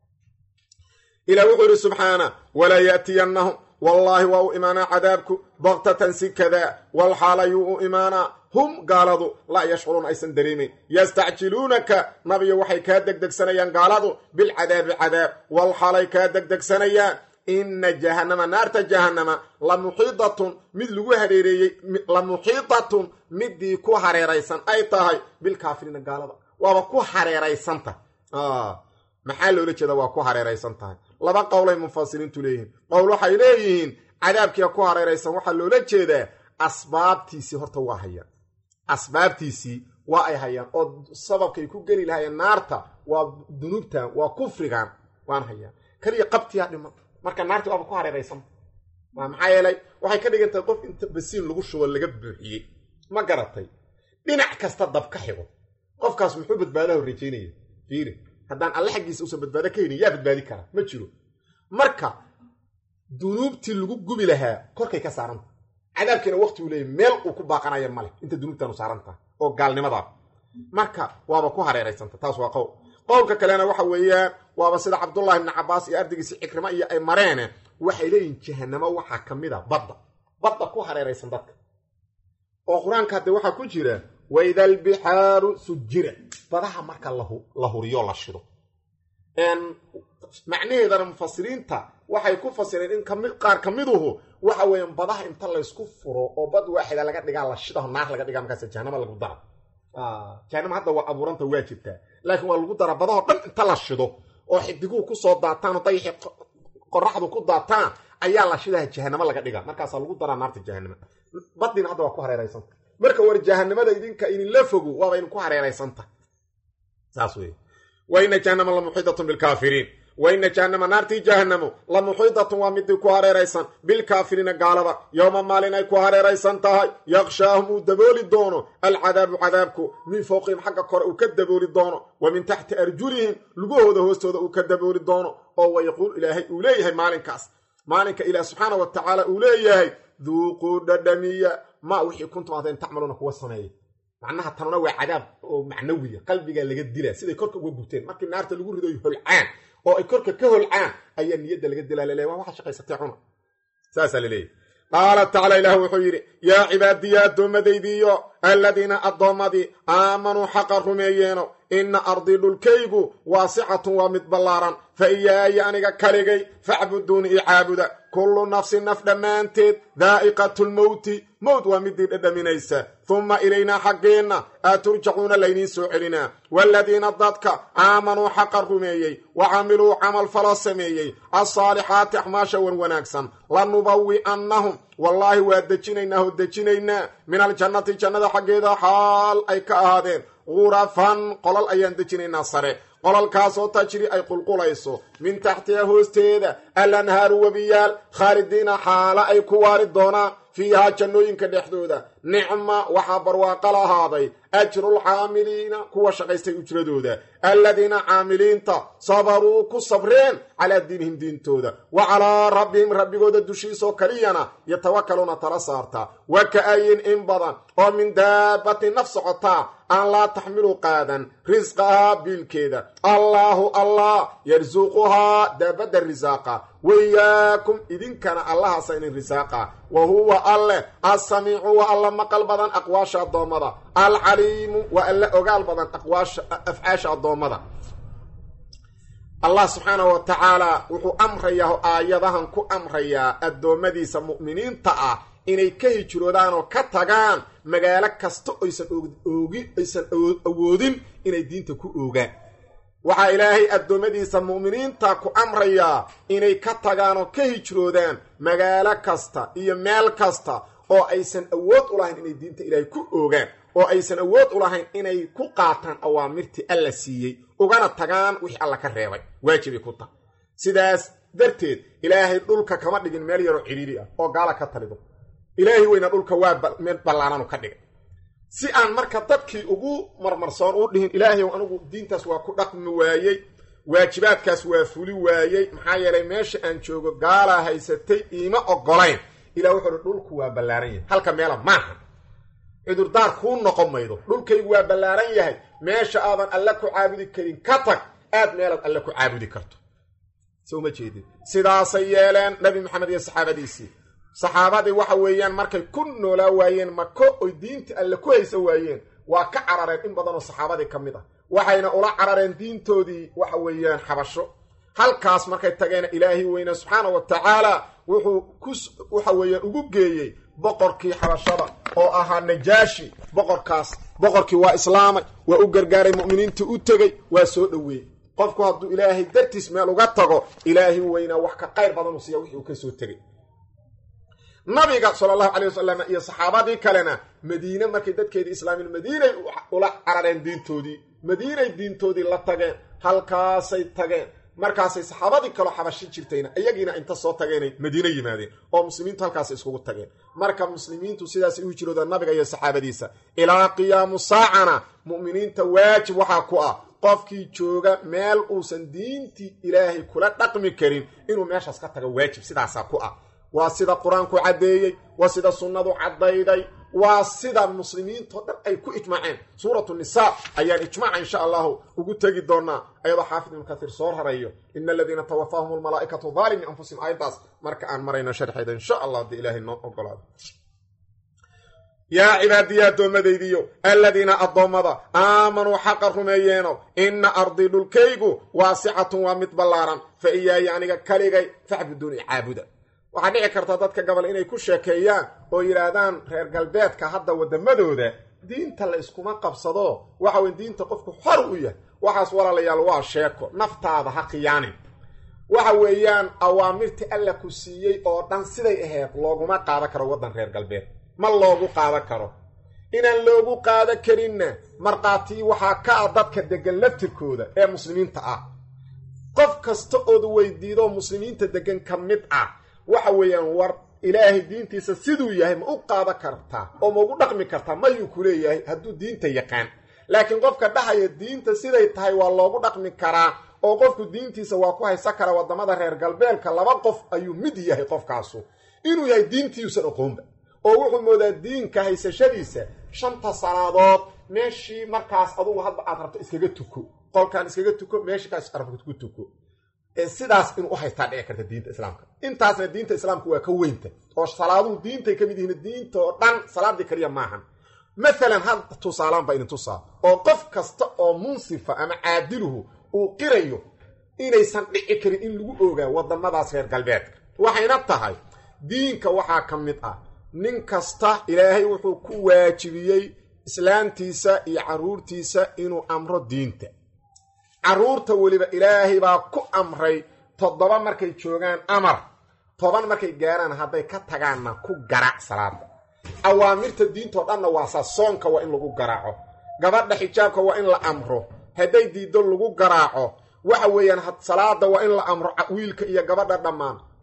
ilah wuxuu yidhi subxaana walaa yaatiyannahum wallaahi waa u imaanaa cadaabku baktatan si kadaa walxaalayuu u imaanaa hum gaaladu laa yashcuruun aysan dareemayn yastacjiluunaka nabiyo waxay kaa degdegsanayaan gaaladu bilcadaabi cadaab walxaalay kaa degdegsanayaan ina jahannama naarta jahannama la muxiidatun mid lagu hareereeyey la muxiidatun midii ku hareeraysan ay tahay bilkaafiriina gaalada waaba ku hareeraysanta maxaa loola jeeda waa ku hareeraysan tahay laba qowlay mufasiriintu leeyihiin qowl waxay leeyihiin cadaabkiia ku hareeraysan waxaa loola jeedaa asbaabtiisii horta waa hayaan asbaabtiisii waa ay hayaan oo sababkay ku geli lahayeen naarta waa dunuubtan waa kufrigan waan hayaan kaliya qabtiyaa dhiman marka naarti waaba ku hareeraysanta waa maxaa yeelay waxay ka dhigan tahay qof inta basiin lagu shubo laga buuxiyey ma garatay dhinac kasta dab ka xigo qofkaas muxuu badbaadaha rajaynaya fiiri haddaan alle xaggiisa uusan badbaado ka helin yaa badbaadi karaa ma jiro marka dunuubtii lagu gubi lahaa korkay ka saaranta cadaabkiina waqti uu leeyay meel uu ku baaqanaya male inta dunuubtaanu saarantaha oo gaalnimadaa marka waaba ku hareeraysanta taas waa qowl qowlka kalena waxa weeyaan waaba sida cabdullahi ibni cabaas iyo ardaygiisi cikrimo iyo ay mareene waxay leeyihin jahanamo waxaa ka mid a badda badda ku hareeraysan dadka oo qur-aanka hadde waxaa ku jira waida albixaaru sujira badaha marka la huriyo la shido macnaheedana mufasiriinta waxay ku fasireen in qaar ka miduhu waxa weeyaan badaha inta laysku furo oo bad waaxida laga dhigaa la shidaho naar laga dhigaa markaas jahanama lagu dara jahanama hadda waa abuuranta waa jirtaa laakiin waa lagu daraa badahoo dhan inta la shido oo xidiguhu kusoo daataan oo dayaxi qoraxdu ku daataan ayaa la shidaha jahanamo laga dhigaa markaasaa lagu daraa naarta jahanama baddiina hadda waa ku hareeraysanta marka war jahanamada idinka idinla fogo waaba idinku hareeraysanta saas wey waina jahanama la muxiidatun bilkaafiriin waina jahanama naartii jahanamo la muxiidatun waa midii ku hareeraysan bilkaafiriina gaalada yowma maalin ay ku hareeraysan tahay yakshaahum uu dabooli doono alcadaabu cadaabku min fowqihim xagga kore uu ka dabooli doono wa min taxti arjulihim lugahooda hoostooda uu ka dabooli doono oo wayaquul ilaahay uu leeyahay maalinkaas maalinka ilaah subxaana wa tacaala uu leeyahay duuquu dhadhamiya ma wixii kuntum adeen tacmaluuna kuwa sameeya macnaha tanuna waa cadaab oo macnawiya qalbigaa laga dilaa siday korka uga gubteen markii naarta lagu rido holcaan oo ay korka ka holcaan ayaa niyadda laga dilaa laleeya waa waxaa shaqaysatay cuna saasaa laleeyahy qaala tacaala ilaah wuxuu yidhi yaa cibaadiya addoommadaydiiyo alladiina addoommadii aamanuu xaqa rumeeyeeno inna ardii dhulkaygu waasicatun waa mid ballaaran fa iyaaya aniga kaligay facbuduuni i caabuda kullu nafsin naf dhammaanteed daa'iqatulmowti mowt waa midii dhadhaminaysa humma ilaynaa xaggeenna aa turjacuuna laydiin soo celinaa waaladiina dadka aamanuu xaqa rumeeyey wa camiluu camal faloo sameeyey alsaalixaati axmaasha wan wanaagsan lanubawi'annahum wallaahi waa dejinaynaa oo dejinaynaa min aljannati jannada xaggeeda xaal ay ka ahaadeen gurafan qolal ayaan dejinaynaa sare qolalkaasoo tajri ay qulqulayso min taxtiha hoosteeda alanhaaru webiyaal khaalidiina xaala ay ku waari doonaan fiihaa jannooyinka dhexdooda nicma waxaa barwaaqo lahaaday ajrulcaamiliina kuwa shaqaystay ujradooda alladiina caamiliinta sabaruu ku sabreen calaa diinihim diintooda wa calaa rabbihim rabbigooda dushiisoo kaliyana yatawakaluuna tala saartaa wa ka-ayin in badan oo min daabati naf socotaa aan laa taxmilu qaadan risqahaa biilkeeda allaahu allah yarsuquhaa daabadda risaaqa wayaakum idinkana allahaasa inin risaaqa wa huwa alleh assamiicu waa alla maqal badan aqwaasha addoommada alcaliimu waa alla ogaal badan aqwaasha afcaasha addoommada allah subxaanahu wa tacaala wuxuu amrayaa oo aayadahan ku amrayaa addoommadiisa mu'miniinta ah inay ka hijroodaan oo ka tagaan magaalo kasta oysan oogi aysan awoodin inay diinta ku oogaan waxaa ilaahay addoommadiisa mu'miniinta ku amrayaa inay ka tagaan oo ka hijroodaan magaalo kasta iyo meel kasta oo aysan awood u lahayn inay diinta ilaahay ku oogaan oo aysan awood u lahayn inay ku qaataan awaamirtii alla siiyey ugana tagaan wixii alla ka reebay waajibay ku tahay sidaas darteed ilaahay dhulka kama dhigin meel yaroo cidhiiri ah oo gaala ka talido ilaahay weyna dhulka waa meel ballaananu ka dhigay si aan marka dadkii ugu marmarsoon u dhihin ilaahayow anigu diintaas waa ku dhaqmi waayey waajibaadkaas waa fuli waayey maxaa yeelay meesha aan joogo gaalaa haysatay iima ogolayn ilah wuxuu hi dhulku waa ballaaran yahay halka meela maaha cudurdaar kuu noqon maydo dhulkaygu waa ballaaran yahay meesha aadan alle ku caabudi karin ka tag aad meelaad alle ku caabudi karto soo ma jeedin sidaasay yeeleen nabi maxamed iyo saxaabadiisii saxaabadii waxa weeyaan markay ku noolaa waayeen mako oy diinta alle ku haysa waayeen waa ka carareen in badanoo saxaabadii ka mid ah waxayna ula carareen diintoodii waxa weeyaan xabasho halkaas markay tageena ilaahay weyne subxaana wa tacaala wuxuu ku waxa weeyaan ugu geeyey boqorkii xabashada oo ahaa najaashi boqorkaas boqorkii waa islaamay waa u gargaaray mu'miniintii u tegey waa soo dhoweeyey qofku hadduu ilaahay dartiis meel uga tago ilaahay weynaa wax ka qayr badan u siiya wixii uu ka soo tegey nabiga sala allahu calay wasalam iyo saxaabadii kalena madiine markay dadkeedii islaamin madiinay ula carareen diintoodii madiinay diintoodii la tageen halkaasay tageen markaasay saxaabadii kaloo xabashi jirtayna iyagiina inta soo tageenay madiine yimaadeen oo muslimiintu halkaasay iskugu tageen marka muslimiintu sidaasay u hijroodaan nabiga iyo saxaabadiisa ilaa qiyaamu saacana mu'miniinta waajib waxaa ku ah qofkii jooga meel uusan diintii ilaahay kula dhaqmi karin inuu meeshaas ka tago waajib sidaasaa ku ah waa sida qur-aanku caddeeyey waa sida sunnadu caddayday waa sida muslimiintao dhan ay ku ijmaaceen suuratu nisaa ayaan ijmaaca insha allahu ugu tegi doonaa ayadoo xaafid ibnu katiir soo rarayo ina aladiina tawafaahum almalaa'ikatu daalimi anfusihim aayaddaas marka aan marayno sharxeeda insha allah haddii ilaahay noo ogolaado yaa cibaadiya addoommadaydiyo aladiina addoommada aamanuu xaqa rumeeyeeno inna ardii dhulkaygu waasicatun waa mid ballaaran fa iyaaya aniga kaligay facbuduuni caabuda waxaa dhici karta dadka gabal inay ku sheekeeyaan oo yidhaahdaan reer galbeedka hadda waddamadooda diinta la iskuma qabsado waxa weye diinta qofku xor u yahay waxaas walaalayaal waa sheeko naftaada ha khiyaanin waxa weeyaan awaamirtii alla ku siiyey oo dhan siday ahayd looguma qaadan karo waddan reer galbeed ma loogu qaadan karo inaan loogu qaadan karinna markhaatii waxaa ka ah dadka deggan laftirkooda ee muslimiinta ah qof kasta ood weydiidoo muslimiinta deggan ka mid ah waxa weeyaan war ilaahay diintiisa siduu yahay ma u qaadan kartaa oo ma ugu dhaqmi kartaa mayuu ku leeyahay hadduu diinta yaqaan laakiin qofka dhahaya diinta siday tahay waa loogu dhaqmi karaa oo qofku diintiisa waa ku haysan karaa waddamada reer galbeedka laba qof ayuu mid yahay qofkaasu inuu yahay diintiiusan oqoonba oo wuxuu moodaa diinka haysashadiisa shanta salaadood meeshii markaas adugu hadba aad rabto iskaga tuko qolkaan iskaga tuko meeshikaas rabto ku tuko sidaas inuu u haystaa dhici karta diinta islaamka intaasna diinta islaamka waa ka weynta oo salaaduhu diintay ka mid yihiin diinta oo dhan salaadii kaliya maahan maalan had tusaalaan baa idin tusaa oo qof kasta oo munsifa ama caadiluhu uu qirayo inaysan dhici karin in lagu ogaa waddamadaas reer galbeedka waxayna tahay diinka waxaa ka mid ah nin kasta ilaahay wuxuu ku waajibiyey islaamtiisa iyo carruurtiisa inuu amro diinta carruurta weliba ilaahay baa ku amray toddoba markay joogaan amar toban markay gaaraan hadday ka tagaanna ku garaac salaada awaamirta diintao dhanna waasaa soonka waa in lagu garaaco gabadha xijaabka waa in la amro hadday diiddo lagu garaaco waxa weeyaan salaada waa in la amro wiilka iyo gabadha dhammaan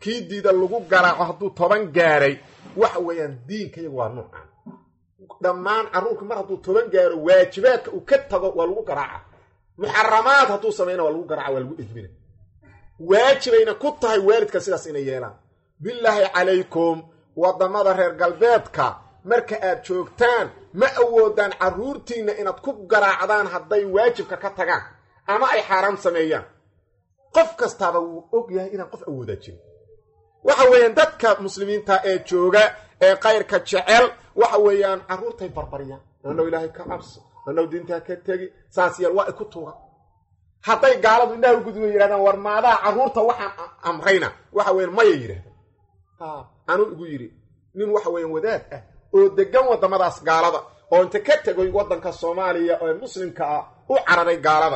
kii diida lagu garaaco hadduu toban gaaray waxa weeyaan diinka iyagu waa nuucan dhammaan carruurka mar hadduu toban gaaro waajibaadka uu ka tago waa lagu garaaca muxaramaad hadduu samayna waa lagu garaaca waa lagu edmina waajibayna ku tahay waalidka sidaas inay yeelaan bilaahi calaykum waddamada reer galbeedka marka aad joogtaan ma awoodaan carruurtiinna inaad ku garaacdaan hadday waajibka ka tagaan ama ay xaaraam sameeyaan qof kastaaba wuu og yahay inaan qof awoodaa jirin waxa weeyaan dadka muslimiinta ee jooga ee kayrka jecel waxa weeyaan carruurtay barbaryaan anow ilaahay ka cabso anow diintaa ka tegi saas yeel waa iku tuuga hadday gaaladu indhaha u gudba yidhahdaan war maadaha carruurta waxaan amrayna waxa weyan maya yidhahdaan anuu igu yidhi nin waxa weeyaan wadaad ah oo degan waddamadaas gaalada oo inta ka tegoy waddanka soomaaliya ee muslimka ah u cararay gaalada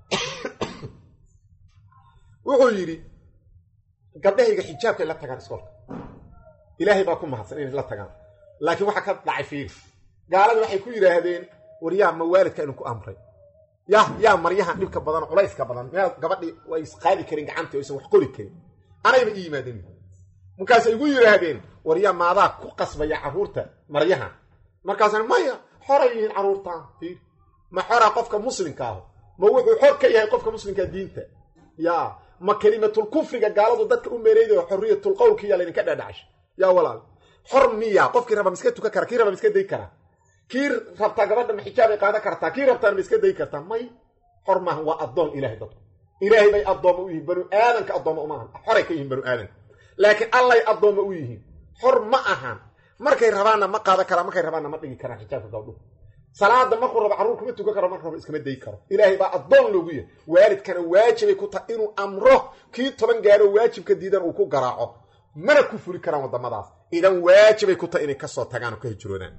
wuxuu yidhi gabdhahayga xijaabkay la tagaan iskoolka ilaahay baa ku mahadsan inay la tagaan laakiin waxaa ka dhacay fiir gaalada waxay ku yidhaahdeen war yaa ma waalidka inuu ku amray ya yaa maryahan dhibka badan culayska badan meel gabadhii way isqaadi karin gacantii oysan wax qori karin anayba ii yimaadeen markaasay igu yidhaahdeen war yaa maadaa ku qasbaya carruurta maryahan markaasna maya xoray yihiin carruurtaan fiir ma xoraa qofka muslimka aho ma wuxuu xor ka yahay qofka muslimkaa diinta ya ma kelimatul kufriga gaaladu dadka u meereydayo xorriyatul qowlkiyaa laydinka dhadhacasha yaa walaal xor miya qofkii raba ma iska tukan kara kii raba ma iska day karaa kii rabtaa gabadha ma xijaabay qaadan kartaa kii rabtaana ma iska day kartaa may xor maahan waa addoon ilahay dadku ilaahay bay addoomma u yihiin banu aadanka addoomma umaahan xoray ka yihiin banu aadanka laakiin allay addoomma u yihiin xor ma ahan markay rabaanna ma qaadan karaa markay rabaanna ma dhigi karaan xijaabka gabdhuhu salaada markuu rabo carruur kuma tukan karo markuu rabo iskama dayi karo ilaahay baa addoon loogu yahay waalidkana waajibay ku tahay inuu amro kii toban gaaro waajibka diidan uu ku garaaco mana ku fuli karaan waddamadaas idan waajibay ku tahay inay kasoo tagaan oo ka hijroodaan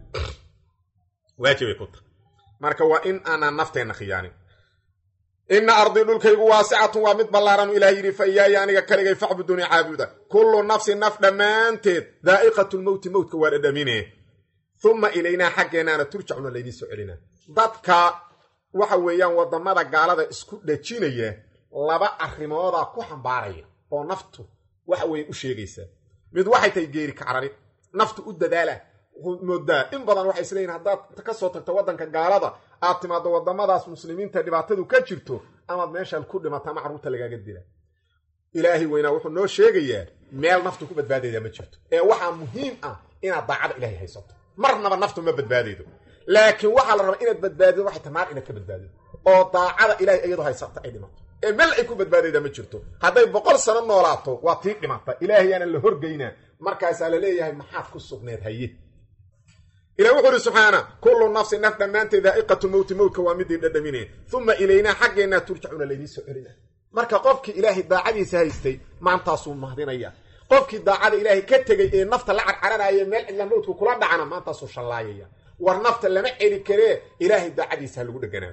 waajibay ku tahay marka waa in aanaan nafteenna khiyaanin ina ardii dhulkaygu waasicatun waa mid ballaaran ilaah yidhi fa iyaaya aniga kaligay facbuduni caabuda kullu nafsin naf dhammaanteed daa'iqatulmowti mowtka waa dhadhamine uma ilaynaa xaggeennaana turjacuna laydii soo celinaa dadka waxa weeyaan waddamada gaalada isku dhajinaya laba arrimoodaa ku xambaaraya oo naftu waxa weeye u sheegaysaa mid waxay tahay geeri kacrari naftu u dadaala moodaa in badan waxay isleeyihin haddaad ka soo tagto waddanka gaalada aad timaaddo waddamadaas muslimiinta dhibaatadu ka jirto amaad meeshaan ku dhimata ama carruurta lagaaga dila ilaahay weynaa wuxuu noo sheegayaa meel naftu ku badbaadayda ma jirto ee waxaa muhiim ah inaad daacada ilaahay haysato marnaba naftu ma badbaadaydo laakiin waxaa la rabaa inaad badbaadido waxay ta naar inaad ka badbaadido oo daacada ilahay iyadoo haysata ay dhimato ee meel ay ku badbaadayda ma jirto hadday boqol sano noolaato waa tii dhimata ilaahayaana la horgeynaa markaasaa la leeyahay maxaad ku sugneed haye ilah wuxuu uhi subxaana kullu nafsin naf dhammaanteed daa'iqatu mowti mowtka waa midii dhadhamine uma ilaynaa xaggeennaa turjacuna laydii soo celina marka qofkii ilaahay daacadiisa haystay maantaasuu mahdinaya qofkii daacada ilaahay ka tegey ee nafta la carcaranaya meel cidla mowdku kula dhacana maantaasuu shallaayaya war nafta lama celi karee ilaahay daacadiisa ha lagu dheganaa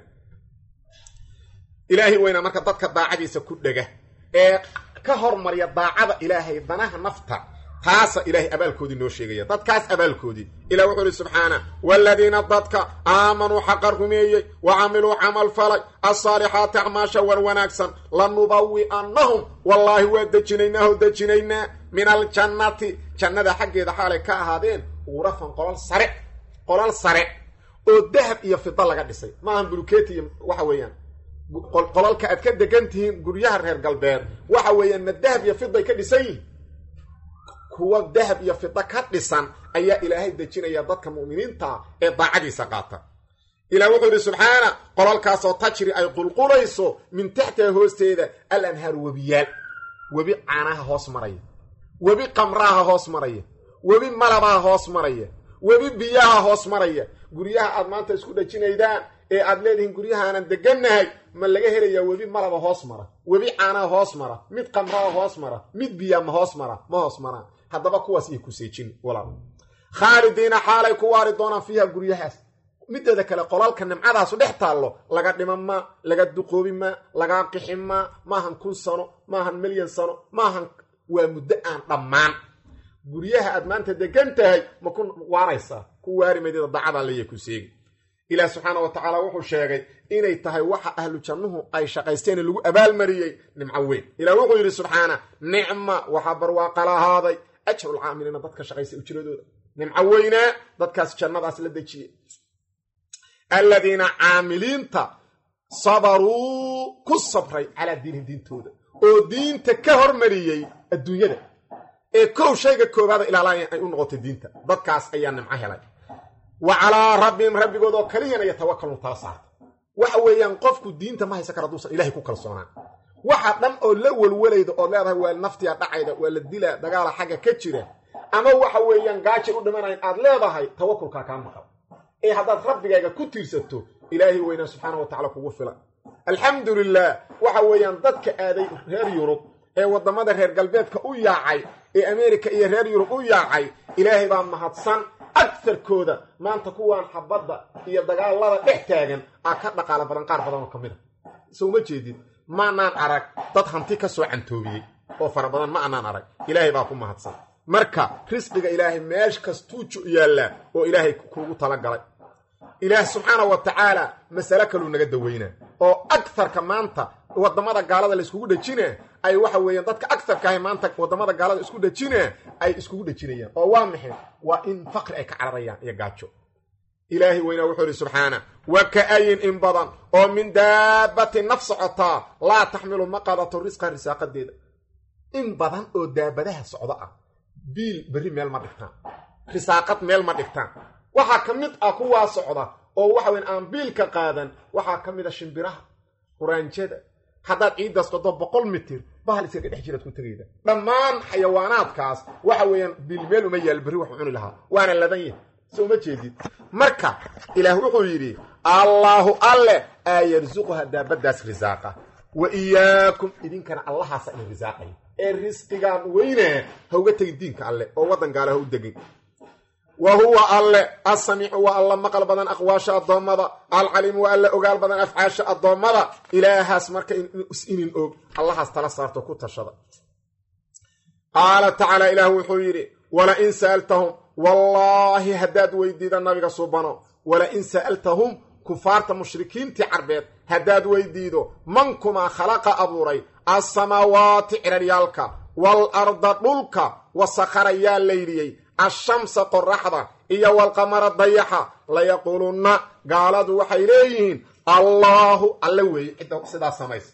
ilaahay weynaa marka dadka daacadiisa ku dhega ee ka hormarya daacada ilaahay danaha nafta taasa ilaahay abaalkoodii noo sheegaya dadkaas abaalkoodii ilah wuxuu ihi subxaana waaladiina dadka aamanuu xaqa rumeeyey wa camiluu camal falay alsaalixaati acmaasha war wanaagsan lanubawi'annahum wallaahi waa dejinaynaaho dejinaynaa min aljannati jannada xaggeeda xaalay ka ahaadeen uurafan qolal sare qolal sare oo dahab iyo fida laga dhisay maahan buluketi iyo waxa weeyaan qolalka aad ka degan tihiin guryaha reer galbeed waxa weeyaan ma dahab iyo fiday ka dhisan yihin kuwa dahab iyo fida ka dhisan ayaa ilaahay dejinaya dadka mu'miniinta ee daacadiisa qaata ilah wuxuu idhi subxaana qolalkaasoo tajri ay qulqulayso min taxtiha hoosteeda al anhaaru webiyaal webi caanaha hoos maraya webi qamraha hoos maraya webi malabaha hoos maraya webi biyaha hoos maraya guryaha aad maanta isku dhajinaydaan ee aad leedihiin guryahaanan degannahay ma laga helayaa webi malaba hoos mara webi caanaha hoos mara mid qamraha hoos mara mid biyaa ma hoos mara ma hoos maraan haddaba kuwaas iyo kuseejin walaal khaalidiina xaalay ku waari doonaan fiiha guryahaas mideeda kale qolalka nimcadaasu dhex taallo laga dhima ma laga duqoobi ma lagaa qixi ma maahan kun sano maahan milyan sano maahan waa muddo aan dhammaan guryaha aad maanta degan tahay ma ku waaraysaa ku waari maydida dacada leya ku seegi ilaah subxaana wa tacaala wuxuu sheegay inay tahay waxa ahlu jannuhu ay shaqaysteen lagu abaalmariyey nimco weyn ilah wuxuu yidhi subxaana nicma waxaa barwaaqa lahaaday ajrulcaamiliina dadka shaqaysa ujiradooda nimco weynaa dadkaas jannadaas la dejiyey alladiina caamiliinta sabaruu ku sabray calaa diinihim diintooda oo diinta ka hormariyey adduunyada ee kow shayga koobaada ilaalaya ay u noqotay diinta dadkaas ayaa nimco helay wa calaa rabbihim rabbigood oo kaliyana yatawakaluun tala saarta waxa weeyaan qofku diinta ma haysan kara haduusan ilahay ku kalsoonaan waxa dhan oo la welwalayda ood leedahay waa naftiya dhacayda waa la dilaa dagaala xagga ka jira ama waxa weeyaan gaajay u dhimanayn aad leedahay tawakulkaa kaa maqan ee haddaad rabbigaaga ku tiirsato ilaahay weynaa subxaana wa tacala kugu filan alxamdu lilah waxa weeyaan dadka aaday reer yurub ee waddamada reer galbeedka u yaacay ee ameerika iyo reer yurub u yaacay ilaahay baa mahadsan agarkooda maanta kuwaan xabadda iyo dagaalada dhex taagan aa ka dhaqaala badan qaar badan oo ka mid a soo ma jeedid maanaan arag dad hanti ka soo cantoobiyey oo fara badan ma anaan arag ilaahay baa ku mahadsan marka risqiga ilaahay meesh kastuu yaallaa oo ilaahay kuugu talagalay ilaah subxaana wa tacaala masale kaluu naga daweynaa oo agarka maanta wadamada gaalada la iskugu dhejina ay waxa weeyaan dadka agarka ahay maanta wadamada gaalada isku dhejina ay iskugu dhejinayaan oo waa maxay waa in faqri ay ka cararayaan iyo gaajo ilaahay weynaa wuxuu ihi subxaana wa ka-ayin in badan oo min daabati naf socotaa laa taxmilu ma qaadato risqa risaaqadeeda in badan oo daabadaha socdo ah biil berri meel ma dhigtaan risaaqad meel ma dhigtaan waxaa ka mid ah kuwaa socda oo waxa weyn aan biilka qaadan waxaa ka mid a shimbiraha quraanjada haddaad ciiddaas qodo boqol mitir bahal iskaga dhex jiraad ku tegayda dhammaan xayawaanaadkaas waxa weeyaan biil meel uma yaal berri waxu cuni lahaa waana ladan yahay so uma jeedid marka ilaah wuxuu yidhi allaahu alle aa yarsuquha daabadaas risaaqa wa iyaakum idinkana allahaasa idin risaaqaya ee risqigaan weynaa ha uga tegin diinka alle oo waddan gaala ha u degin wa huwa alle asamiicu waa alla maqal badan aqwaasha addoommada alcaliimu waa alla ogaal badan afcaasha addoommada ilaahaas marka inin og allahaas tala saarto ku tashada qaala tacaala ilaah wuxuu yidhi wala in sa'altahum wallaahi haddaad weydiida nabiga subano wala in sa'altahum kufaarta mushrikiintii carbeed haddaad weydiido mankumaa khalaqa abuuray assamaawaati ciraryaalka wal arda dhulka wasakhara yaa laydhiyey ashamsa qoraxda iyo walqamara dayaxa layaquulunna gaaladu waxay leeyihiin allaahu alle weeye cidda sidaa samaysa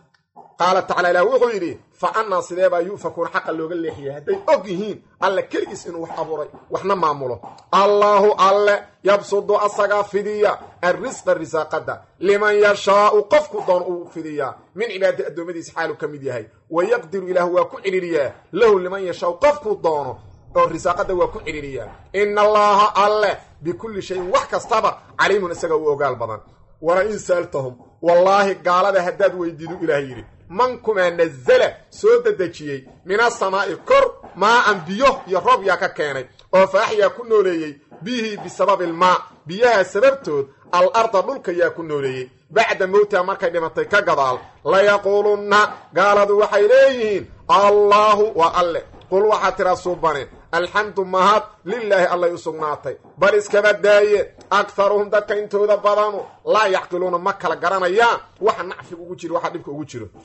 qaala tacala ilaah wuxuu yidhi fa annaa sidee baa yu'fakuuna xaqa looga leexiyay hadday og yihiin alle keligiis inuu wax abuuray waxna maamulo allaahu alle yabsudu asagaa fidiya arrisqa risaaqada liman yashaau qofku doon uu fidiyaa min cibaadi addoommadiisa xaalu ka mid yahay wayaqdiru ilaah waa ku cidhiriyaa lahu liman yashaau qofkuu doono oo risaaqada waa ku cidhiriyaa ina allaaha alle bikulli shayin wax kastaba caliimun isaga u ogaal badan wala in sa'altahum wallaahi gaalada haddaad weydiidu ilaah yidhi mankumaa nazala soo dedejiyey min asamaa'i kor maa'an biyo iyo roob yaa ka keenay oo faaxyaa ku nooleeyey bihii bisababi ilmaa biyaha sababtood al arda dhulka yaa ku nooleeyey bacda mowtiha markay dhimatay ka gadaal layaquulunna gaaladu waxay leeyihiin allaahu waa alle qul waxaad tiraa suubane alxamdu mahad lilaahi allay u sugnaatay bal iskaba daaye akharuhum dadka intooda badanu laa yacqiluuna ma kala garanayaan waxa nacfiga ugu jiro waxa dhibka ugu jiro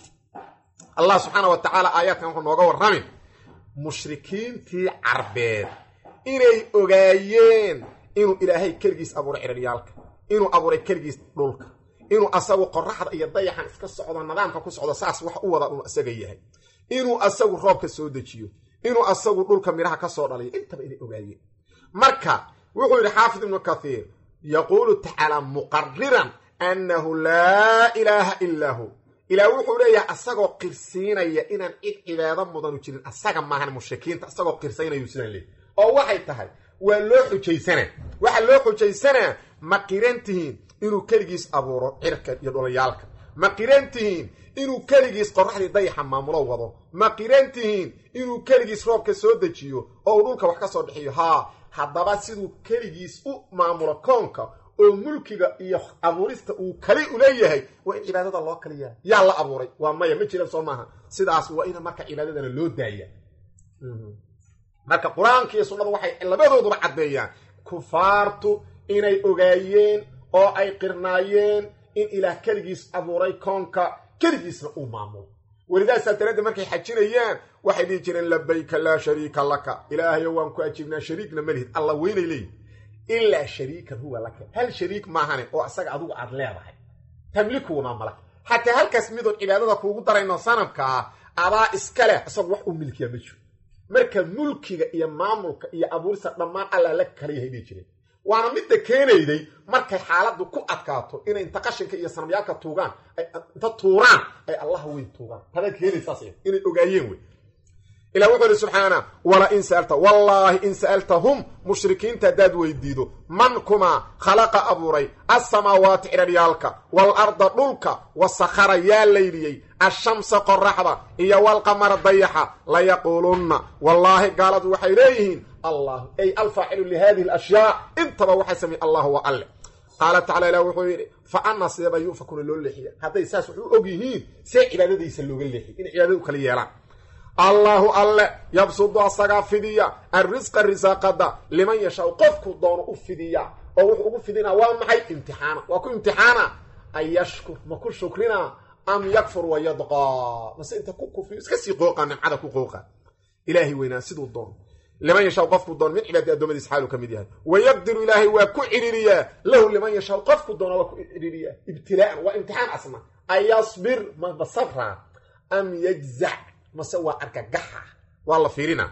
allah subxaana wa tacaala aayaadkan wuxuu nooga warramin mushrikiintii carbeed inay ogaayeen inuu ilaahay keligiis abuuray ciraryaalka inuu abuuray keligiis dhulka inuu asagu qoraxda iyo dayaxan iska socdo nidaamka ku socdo saas wax u wada uu isaga yahay inuu asagu roobka soo dejiyo inuu asagu dhulka midhaha ka soo dhaliyo intaba inay ogaayeen marka wuxuu yidhi xaafid ibnu kathiir yaquulu tacaala muqariran annahu laa ilaaha ilaa hu ilaah wuxuu leeyahay asagoo qirsiinaya inaan cid cibaado mudanu jirin asaga maahan mushrikiinta asagoo qirsaynayuu sidaan leeyay oo waxay tahay waa loo xujaysanaa waxaa loo xujaysanaa ma qiran tihiin inuu keligiis abuuro cirka iyo dhulayaalka ma qiran tihiin inuu keligiis qoraxdii dayaxa maamulo wado ma qiran tihiin inuu keligiis roobka soo dejiyo oo uu dhulka wax ka soo dhixiyo haa haddaba siduu keligiis u maamulo koonka oo mulkiga iyo abuurista uu kali uleeyahay waa in cibaadada loo kaliyaa yaa la abuuray waa maya ma jiran soo maaha sidaas waa in marka cibaadadana loo daaya marka qur-aanka iyo sunnadu waxay labadooduba caddeeyaan kufaartu inay ogaayeen oo ay qirnaayeen in ilaah keligiis abuuray koonka keligiisna uu maamulo welidaasaa daraaddeed markay xajinayaan waxay dhihi jireen labayka laa shariika laka ilaahayo waan ku ajiibnaa shariikna malihid alla weynay leeyihin ilaa shariikan huwa laka hal shariik maahane oo asaga adigu aad leedahay tamlikuuna malak xataa halkaas midoon cibaadada kuugu darayno sanabka ah adaa iska leh isagu wax uu milkiya ma jiro marka mulkiga iyo maamulka iyo abuurista dhammaan alla la kala yahay dhihi jireen waana midda keenayday markay xaaladdu ku adkaato inay inta qashinka iyo sanabyaalka tuugaan inta tuuraan ay allah weyn tuugaan tabaad keenaysaas inay ogaayeen wey ilah wuxuu ihi subxaana wala in sa'alta wallaahi in sa'altahum mushrikiinta haddaad weydiido man kumaa khalaqa abuuray alsamaawaati cidharyaalka waalarda dhulka wasakhara yaa layliyey ashamsa qoraxda iyo walqamara dayaxa layaquulunna wallaahi gaaladu waxay leeyihiin allah ay alfaacilu lihadihi alashyaa intaba waxay sameeye allahu wa alle qaala tacala ilah wuxuu yidhi fa anna sideeba yufakuna loo leexiya hadday saas wax u og yihiin see cibaadadiisa looga leexiy inay cibaadada u kala yeelaan allaahu alle yabsudu asagaa fidiya arrisqa risaaqada liman yashaau qofku doono u fidiya oo wuxuu ugu fidinaa waa maxay imtixaana waa ku imtixaana an yashkur ma ku shukrinaa am yakfur wayadqaa mase inta ku kufriyo iska sii qooqa nimcada ku qooqa ilaahay weynaa siduu doono liman yashaau qofku doono min cibaadi addoommadiis xaaluu ka mid yahay wayaqdiru ilaahay waa ku cidhiriyaa lahu liman yashaau qofku doono waa ku cidhiriyaa ibtilaa'an waa imtixaan asna an yasbir maba sabraa am yajzac mase waa argagaxa waa la fiirina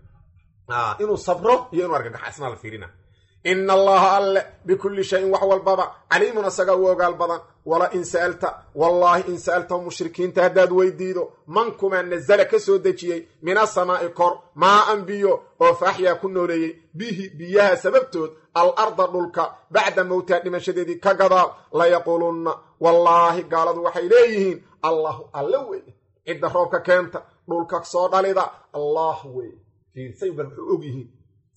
inuu sabro iyo inuu argagaxa isna la fiirina ina allaha alle bikulli shayin wax walbaba caliimun asagaa u ogaal badan wala in sa'alta wallaahi in sa'altahum mushrikiinta haddaad weydiido mankumaa nazala ka soo dejiyey min asamaa'i kor maa an biyo oo faaxyaa ku nooleeyey bihi biyaha sababtood al arda dhulka bacda mowtaa dhimashadeedii ka gadaal layaquulunna wallaahi gaaladu waxay leeyihiin allahu alle weeye cidda roobka keenta dhulka soo dhalida allah wey fiirsay bal wuxuu og yihiin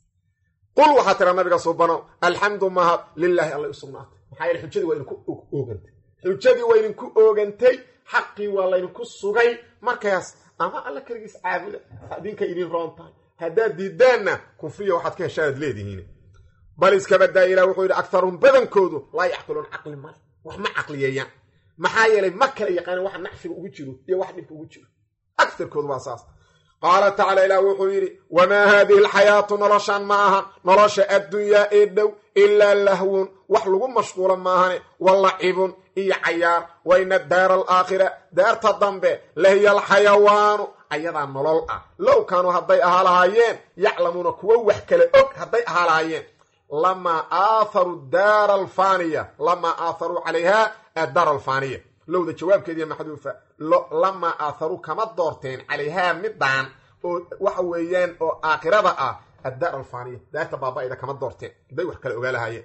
qul waxaa tira nabiga subano alxamdu mahad lilaahi alla u sugnaatay maxaa yeele xujadii waa idinku oogantay xujadii waa idinku oogantay xaqii waa laydinku sugay markaas ama alla keligiis caabuda idinka idin roon tahay haddaad diidaanna kufriya waxaad ka heshaanaad leedihiin bal iskabadaa ilah wuxuu yidhi agtaruhum badankoodu laa yacqiluun caqli male wax ma caqliyeeyaan maxaa yeelay ma kala yaqaanin waxa nacfiga ugu jiro iyo wax dhibka ugu jiro agarkoodu waa saas qaala tacaala ilaah wuxuu yidhi wamaa haadihi alxayaatu noloshan ma ahan nolosha addunyaa ee dhow ilaa lahwun wax lagu mashquulo maahane wa lacibun iyo cayaar wa ina daara alaakhira daarta dambe lahiya alxayawaanu ayadaa nolol ah low kaanuu hadday ahaa lahaayeen yaclamuuna kuwo wax kale og hadday ahaa lahaayeen lamaa aatharuu daara alfaaniya lamaa aatharuu calayha addaara alfaaniya lowda jawaabkeediiya maxduufa lamaa aatharuu kama doorteen calayhaa midaan oo waxa weeyaan oo aakhirada ah addaar alfaaniya daarta baaba-ida kama doorteen hadday wax kale ogaa lahaayeen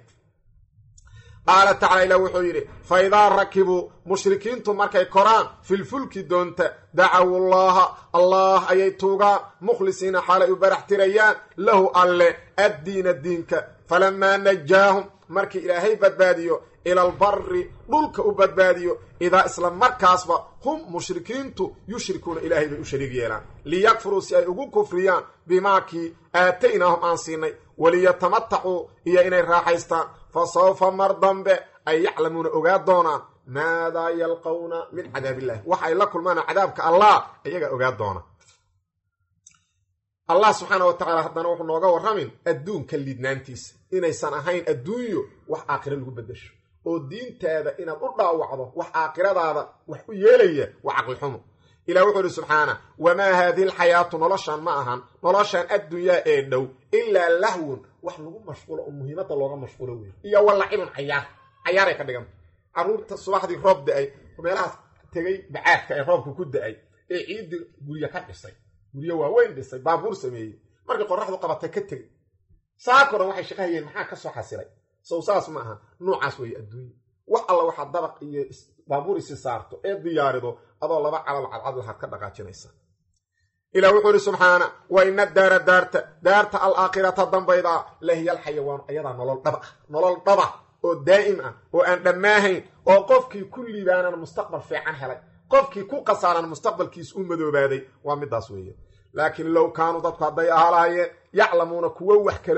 qaala tacala ilah wuxuu yidhi fa idaa rakibuu mushrikiintu markay koraan filfulki doonta dacawu llaha allah ayay tuugaan mukhlisiina xaalay u barax tirayaan lahu alle addiina diinka falamaa najaahum markii ilaahay badbaadiyo ila albari dhulka u badbaadiyo idaa isla markaasba hum mushrikiintu yushrikuuna ilaahay bay u shariig yeelaan liyakfuruu si ay ugu kufriyaan bimaakii aataynaahum aan siinay waliyatamatacuu iyo inay raaxaystaan fa sawfa mar dambe ay yaclamuuna ogaa doonaan maadaa yalqawna min cadaab illahi waxa ay la kulmaan cadaabka allah iyagaa ogaa doona allah subxaana wa tacaala haddana wuxuu nooga warramin adduunka liidnaantiisa inaysan ahayn adduunyo wax aakhiro lagu beddesho oo diintaada inaad u dhaawacdo wax aakhiradaada wax u yeelaya waa caqlixumo ilah wuxuu ihi subxaana wamaa haadihi alxayaatu noloshan ma ahan noloshan addunyaa ee dhow ilaa lahwun wax lagu mashquulo oo muhiimadda looga mashquulo wey iyo walacibun cayaar cayaaray ka dhiganta carruurta subaxdii roob da-ay meelahaas tegay bacaadka ee roobka ku da-ay ee ciiddii guryo ka dhisay guryo waaweyn dhisay baabuur sameeyey markay qoraxdu qabatay ka tegay saako dhan waxay shaqahayeen maxaa ka soo xasilay sow saas ma aha noocaas weeye adduunya wax alla waxaad dabaq iyo baabuur isi saarto ee diyaarido adoo laba calal cadcad lahaad ka dhaqaajinaysa ilah wuxuu ihi subxaana wa ina daara daarta daarta alaakhirata dambayda lahiya alxayawaanu ayadaa nolol dhaba ah nolol dhaba oo daa'im ah oo aan dhammaahayn oo qofkii ku liibaanan mustaqbal fiican helay qofkii ku khasaaran mustaqbalkiis u madoobaaday waa midaas weeye laakiin low kaanuu dadku hadday ahaa lahaayeen yaclamuuna kuwo wax kale og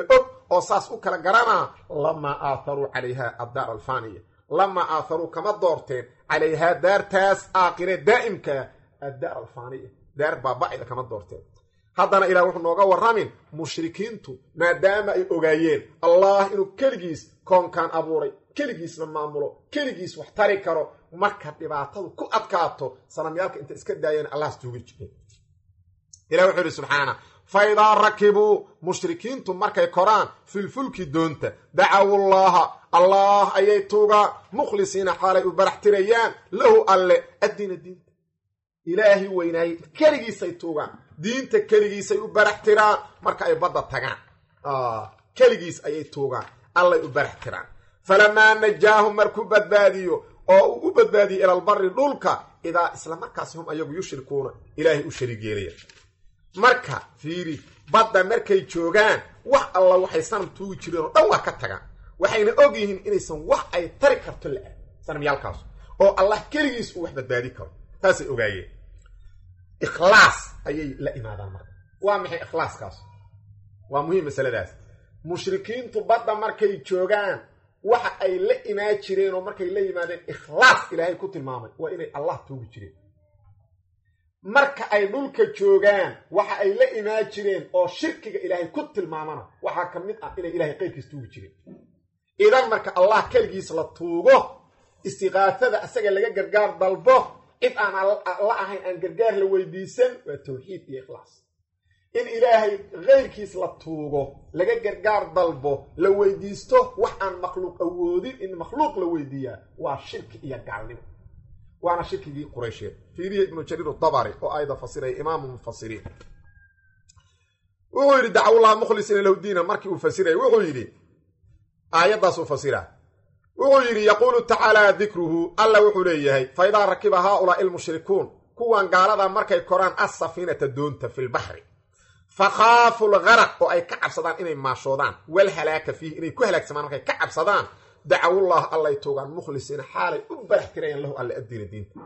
oo saas u kala garanaa lamaa aatharuu calayha addaar alfaniya lamaa aatharuu kama doorteen calayhaa daartaas aakhire daa'imkaa addaar alfaniya daar baaba'ida kama doorteen haddana ilaah wuxuu nooga warramin mushrikiintu maadaama ay ogaayeen allah inuu keligiis koonkaan abuuray keligiisna maamulo keligiis wax tari karo marka dhibaatadu ku adkaato sanamyaalka inta iska daayeen allahas tuugi jireen ilah wuxuu yidhi subxaana fa idaa rakibuu mushrikiintu markay koraan filfulki doonta dacawullaaha allah ayay tuugaan mukhlisiina xaalay u barax tirayaan lahu alle addiina diinta ilaahi weynaayey keligiisay tuugaan diinta keligiisay u barax tiraan marka ay badda tagaan keligiis ayay tuugaan allay u barax tiraan falamaa najaahum markuu badbaadiyo oo uu u badbaadiyo ilalbari dhulka idaa isla markaasi hum ayagu yushrikuuna ilaahay u shariig yeelaya marka fiiri badda markay joogaan wax alla waxay sanam tuugi jireen oo dhan waa ka tagaan waxayna og yihiin inaysan wax ay tari karto la-ah sanamyaalkaas oo allah keligiis uu wax badbaadi karo taasay ogaayeen ikhlaas ayay la imaadaan marka waa maxay ikhlaaskaas waa muhiim masaladaas mushrikiintu badda markay joogaan waxa ay la imaan jireen oo markay la yimaadeen ikhlaas ilaahay ku tilmaamay waa inay allah tuugi jireen marka ay dhulka joogaan waxa ay la imaan jireen oo shirkiga ilaahay ku tilmaamana waxaa ka mid ah inay ilahay qayrkiis tuugi jireen idan marka allah keligiis la tuugo istiqaasada asaga laga gargaar dalbo cid aan la ahayn aan gargaar la weydiisan waa tawxiid iyo ikhlaas in ilaahay kayrkiis la tuugo laga gargaar dalbo la weydiisto wax aan makhluuq awoodin in makhluuq la weydiiyaa waa shirki iyo gaalnimo waana shirkigii quraysheed fiiriya ibnu jariir dabari oo ayda fasiraya imaamu mufasiriin wuxuu yidhi dacwullaha mukhlisiina lahu diina markii uu fasiraya wuxuu yidhi aayaddaasuu fasira wuxuu yidhi yaquulu tacaala dikruhu alla wuxuu leeyahay fa idaa rakiba haaulaai almushrikuun kuwan gaalada markay koraan assafiinata doonta fi lbaxri fakhaafu lgaraq oo ay ka cabsadaan inay maashoodaan walhalaaka fiihi inay ku halaagsamaan markay ka cabsadaan dacwullah allay tuugaan mukhlisiina xaalay u barax tirayaan lahu alla addiina diinta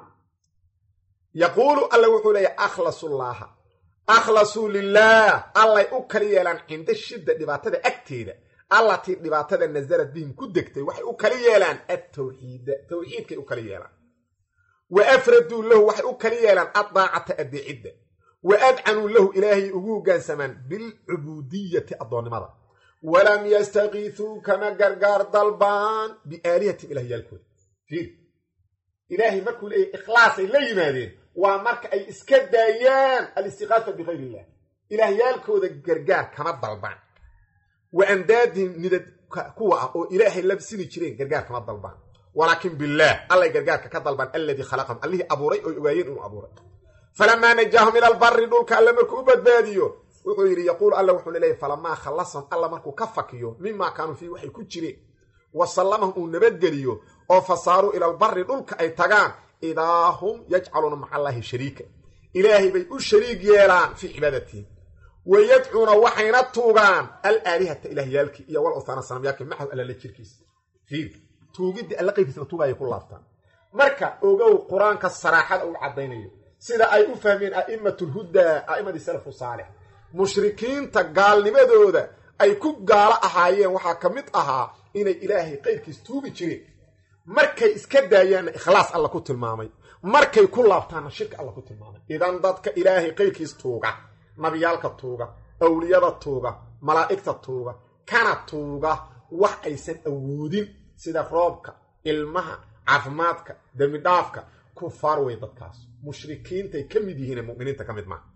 yaquulu alla wuxuu leeyahay akhlasullaaha akhlasuu lilaah allay u kala yeelaan cinda shidda dhibaatada agteeda allatii dhibaatada nasalad bihim ku degtay waxay u kala yeelaan attawxiida tawxiidkay u kala yeelaan wa afraduu lahu waxay u kala yeelaan addaacata addeecidda wa adcanuu lahu ilaahay ugu hoggaansamaan bilcubuudiyati addoonnimada walam yastakiisuu kama gargaar dalbaan biaalihatim ilahyaalkooda fiir ilaahay markuu leeyahy ikhlaasay la yimaadeen waa marka ay iska daayaan alistiqaafa bikayr illah ilaahyaalkooda gargaar kama dalbaan wa andaadihim nidad kuwa ah oo ilaahay la sini jireen gargaar kama dalbaan walaakin billaah allay gargaarka ka dalbaan alladii khalaqahum allihii abuuray oy ogaayeen inuu abuuray falamaa najaahum ila albari dhulka alle markuu u badbaadiyo wuxuu yidhi yaquulu alla wuxuu leeyahy falamaa khallasahum alla markuu ka fakiyo mimaa kaanuu fiihi waxay ku jireen wa sallamahum uu nabadgeliyo oo fasaaruu ila albari dhulka ay tagaan idaa hum yajcaluuna maca allaahi shariika ilaahay bay u shariig yeelaan fii cibaadatihi wa yadcuuna waxayna tuugaan alaalihata ilaahyaalkii iyo wal uthaana sanamyaalkii maxahu allala jirkiisa fiir tuugiddii alla qaybkiisna tuugaayay ku laabtaan marka ogow qur-aanka saraaxada uu caddaynayo sida ay u fahmeen a'immatulhudaa a'immadii salafu saalix mushrikiinta gaalnimadooda ay ku gaalo ahaayeen waxaa ka mid ahaa inay ilaahay qayrkiis tuugi jireen markay iska daayaanna ikhlaas alla ku tilmaamay markay ku laabtaanna shirka alla ku tilmaamay idan dadka ilaahay qayrkiis tuuga nabiyaalka tuuga awliyada tuuga malaa'igta tuuga kana tuuga wax aysan awoodin sida roobka ilmaha caafimaadka dembidhaafka kufaar wey dadkaas mushrikiintay ka mid yihiine muminiinta ka mid maaha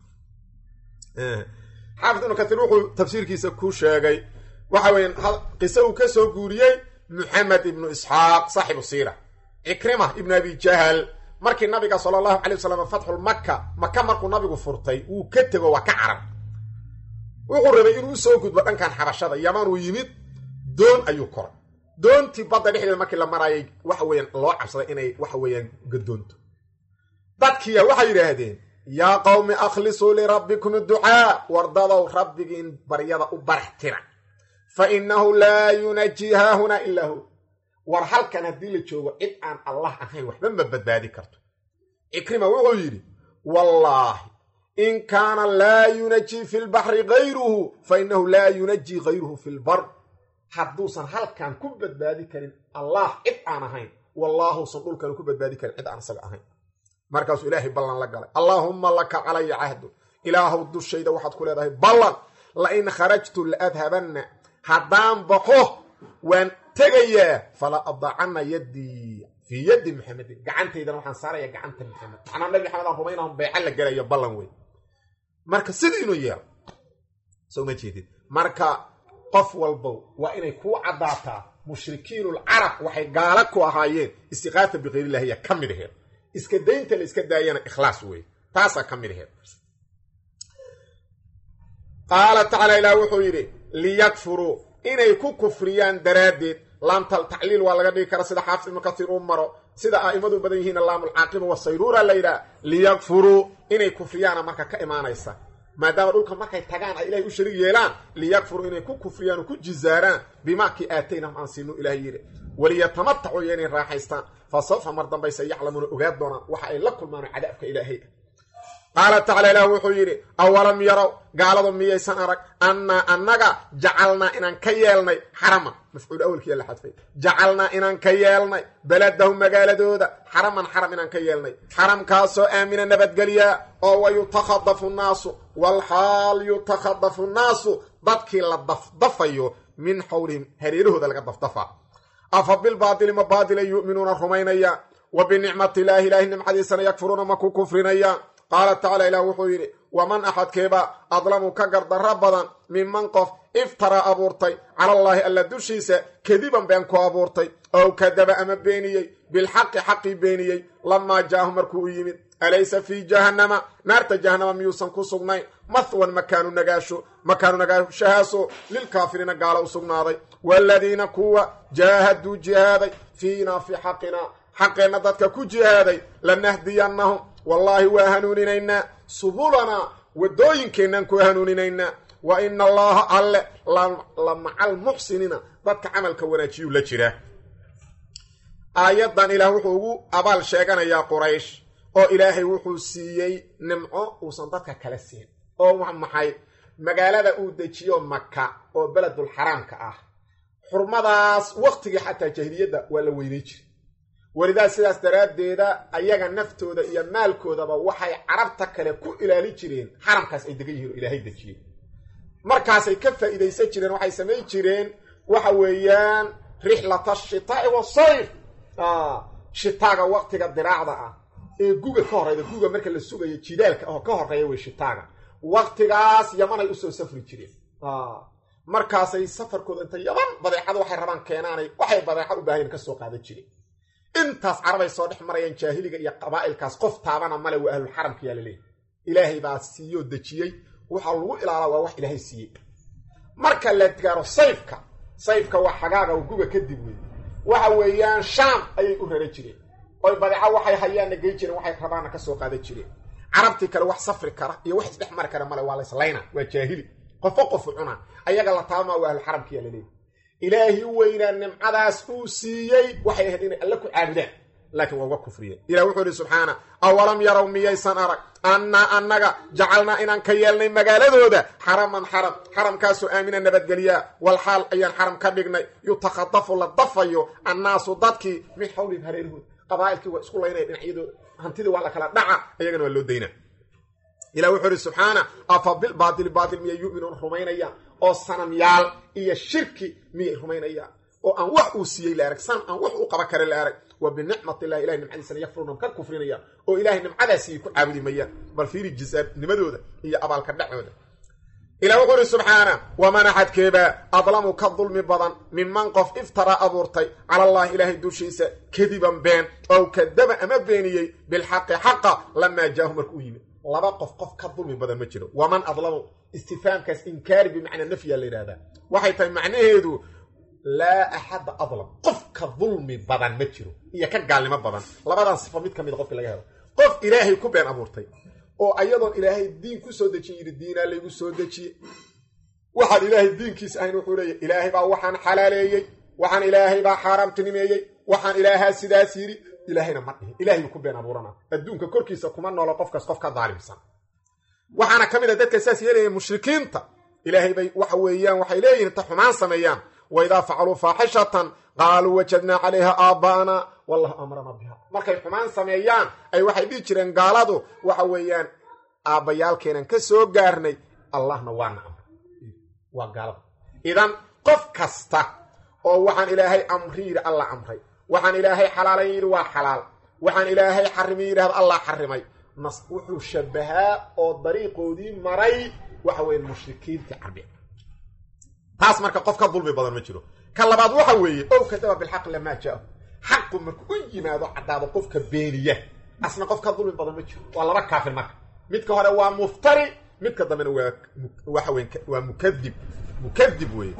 xaafid ibnu kaiir wuxuu tafsiirkiisa ku sheegay waxa weeye qise uu ka soo guuriyey muxamed ibnu isxaaq saaxibu siira cikrima ibnu abi jahal markii nabiga sala allahu calay wasalam fatxul maka maka markuu nabigu furtay wuu ka tego waa ka carab wuxuu rabay inuu usoo gudbo dhankan xabashada yaman uu yimid doon ayuu koray doontii badda dhexdeeda markii la maraayay waxa weeyaan loo cabsaday inay waxa weeyaan gadoonto dadkiya waxay yidhaahdeen yaa qowmi akhlisuu lirabbikum idducaa wardadow rabbigiin baryada u barax tira fa innahu laa yunajii haahunaa ilaa hu war halkan haddii la joogo cid aan allah ahayn waxba ma badbaadi karto cikrima wuxuu yidhi wallaahi in kaana laa yunajii fi lbaxri gayruhu fa innahu laa yunajii gayruhu fi lbar hadduusan halkan ku badbaadi karin allah cid aan ahayn wallaahuusan dhulkan ku badbaadi karin cid aan isaga ahayn markaasuu ilaahay ballan la galay allaahumma laka calaya cahdu ilaahow dushayda waxaad ku leedahay ballan la in kharajtu la adhabanna haddaan baxo waan tegayaa fala adacanna yaddii fii yaddi maxamedin gacantaydana waxaan saaraya gacanta maxamed macnaa nabi maxamed aan rumaynahum beeca la gelayo ballan wey marka sidii inuu yeelo soo ma jeedid marka qof walbow waa inay kuu caddaataa mushrikiinulcarab waxay gaala ku ahaayeen istiqaata bikayrillahiya ka mid aheed iska daynta la iska daayana ikhlaas wey taasaa ka mid aheed qaala tacaala ilaah wuxuu yidhi liyakfuruu inay ku kufriyaan daraaddeed laamtal tacliil waa laga dhigi kara sida xaafis ibnu kasiir uu maro sida a'imadu badan yihiin laamulcaaqiba wasayruura la yidhaha liyakfuruu inay kufriyaana marka ka imaanaysa maadaama dhulka markay tagaan ay ilahay u sharig yeelaan liyakfuruu inay ku kufriyaan oo ku jizaaraan bimaakii aataynahum aan siinu ilahay yidhi waliyatamatacuu iyo inay raaxaystaan fa sawfa mar dambayse yaclamuuna ogaad doonaan waxa ay la kulmaan cadaabka ilaahay qaala tacala ilaah wuxuu yidhi awalam yarow gaaladu miyaysan arag annaa annaga jacalnaa inaan ka yeelnay xaraman mafcuul awelkiya la xadfay jacalnaa inaan ka yeelnay beladahum magaaladooda xaraman xaram inaan ka yeelnay xaramkaasoo aamina nabadgelyaa oo wa yutakhadafu nnaasu walxaal yutakhadafu nnaasu dadkii la dafdafayo min xawlihim hareerahooda laga dafdafaa afa bilbaatili ma baatila yu'minuuna rumaynayaan wa binicmati illaahi ilaahi nimcadiisana yakfuruuna ma ku kufrinayaan qaala tacaala ilaah wuxuu yidhi waman axadkeeba adlamu ka gardarro badan minman qof iftaraa abuurtay calallaahi alla dushiisa kadiban been ku abuurtay ow kadaba ama beeniyey bilxaqi xaqii beeniyey lamaa jaahu markuu u yimid alaysa fii jahannama naarta jahannama miyuusan ku sugnayn mahwan makaanu nagaasho makaanu nagaashahaaso lilkaafiriina gaalo u sugnaaday waaladiina kuwa jaahaduu jihaaday fiinaa fii xaqinaa xaqeenna dadka ku jihaaday lanahdiyannahum wallaahi waa hanuuninaynaa subulanaa waddooyinkeennan ku hanuuninaynaa wa ina allaha alle la maca almuxsiniina dadka camalka wanaajiyuu la jiraa aayaddan ilaah wuxuu ugu abaal sheeganayaa quraysh oo ilaahay wuxuu siiyey nimco uusan dadka kala siin oo maxay magaalada uu dejiyo maka oo beledul xaraamka ah xurmadaas waktigii xataa jahiliyadda waa la weynay jiray welidaas sidaas daraaddeeda ayaga naftooda iyo maalkoodaba waxay carabta kale ku ilaali jireen xaramkaas ay degan yihiin oo ilaahay dejiyey markaasay ka faa'iidaysan jireen waxay samayn jireen waxa weeyaan rixlata shitaa'i wasayf shitaaga waktiga diraacda ah ee guga ka horeyda guga marka la sugayo jidaalka oo ka horeeya wey shitaaga waktigaas yamanay usoo safri jireen markaasay safarkooda inta yaman badeecada waxay rabaan keenaanay waxay badeeca u baahayen kasoo qaadan jireen intaas carabay soo dhex marayaan jaahiliga iyo qabaa'ilkaas qof taabana male waa ahlulxaramka yaa laleeyahy ilaahay baa siiyoo dejiyey waxaa lagu ilaalaa waa wax ilaahay siiyey marka la gaaro sayfka sayfka waa xagaaga oo guga kadib wey waxa weeyaan shaam ayay u rara jireen oy badeeco waxay hayaanna gey jireen waxay rabaanna kasoo qaadan jireen carabtii kale wax safri kara iyo wax isdhex mari kara male waa la islayna waa jaahili qofo qofu cuna ayaga la taabama waa ahlulxaramka yaa laleeyahy ilaahi weynaa nimcadaas uu siiyey waxay ahayd inay alle ku caabudaan laakiin waa uga kufriyeen ilah wuxuu ihi subxaana awalam yarow miyaysan arag annaa annaga jacalnaa inaan ka yeelnay magaaladooda xaraman xaram xaramkaasoo aamina nabadgelyaa wal xaal ayaan xaram ka dhignay yutakhadafu la dafayo annaasu dadkii min xawlihim hareerahooda qabaa'ilkii waa isku laynaya dhinacyadooda hantidii waa la kala dhaca ayagana waa loo daynaa ilah wuxuu ihi subxaana afa bilbaatili baatil miyay yu'minuun rumaynayaan oo sanamyaal iyo shirki miyay rumaynayaan oo aan wax uu siiyey la arag san aan wax u qaba kare la arag wa binicmat illahi ilahay nimcadiisana yakfuruna ka kufrinayaan oo ilahay nimcadaa siiyey ku caabudi mayaan bal fiiri jisaarnimadooda iyo abaalka dhacooda ilah wuxuu ihi subxaana waman axadkeebaa adlamu ka dulmi badan minman qof iftaraa abuurtay cala allahi ilaahay dushiisa kadiban been ow kadaba ama beeniyey bilxaqi xaqa lamaa jaahu markuu yimid laba qof qof ka dulmi badan ma jiro waman adlamu istifaamkaas inkaari bimacnaa nafyaa la yidhahdaa waxay tahay macnaheedu laa axadda adlam qof ka dulmi badan ma jiro iyo ka gaalnimo badan labadan sifo mid ka mida qofki laga helo qof ilaahay ku been abuurtay oo ayadoon ilaahay diin ku soo dejiye yidhi diinaa laygu soo dejiye waxaan ilaahay diinkiisa ahayn wuxuu leeyahy ilaahay baa waxaan xalaaleeyey waxaan ilaahay baa xaaraamtinimeeyey waxaan ilaahaa sidaas yidhi ilaahayna ma dhihin ilahay ku been abuurana adduunka korkiisa kuma noolo qofkaas qof ka daalimsan waxaana ka mid a dadka saas yeelaya mushrikiinta ilaahay bay waxa weeyaan waxay leeyihin ta xumaan sameeyaan waidaa facaluu faaxishatan qaaluu wajadnaa calayha aaba'ana wallahu amrana biha markay xumaan sameeyaan ay waxay dhihi jireen gaaladu waxa weeyaan aabbayaalkeenan ka soo gaarnay allahna waana amray waa gaalada idan qof kasta oo waxaan ilaahay amri yidhi alla amray waxaan ilaahay xalaalan yidhi waa xalaal waxaan ilaahay xarimi yidhahda allah xarimay nas wuxuu shabahaa oo dariiqoodii maray waxa weeye mushrikiintii carbi taas marka qof ka dulmi badan ma jiro ka labaad waxa weeye ow kadaba bilxaqi lamaa jaahu xaqu marku u yimaado caddaado qofka beeniya asna qof ka dulmi badan ma jiro waa laba kaafir marka midka hore waa muftari midka dambena waa waxa weye waa mukadib mukadib weeye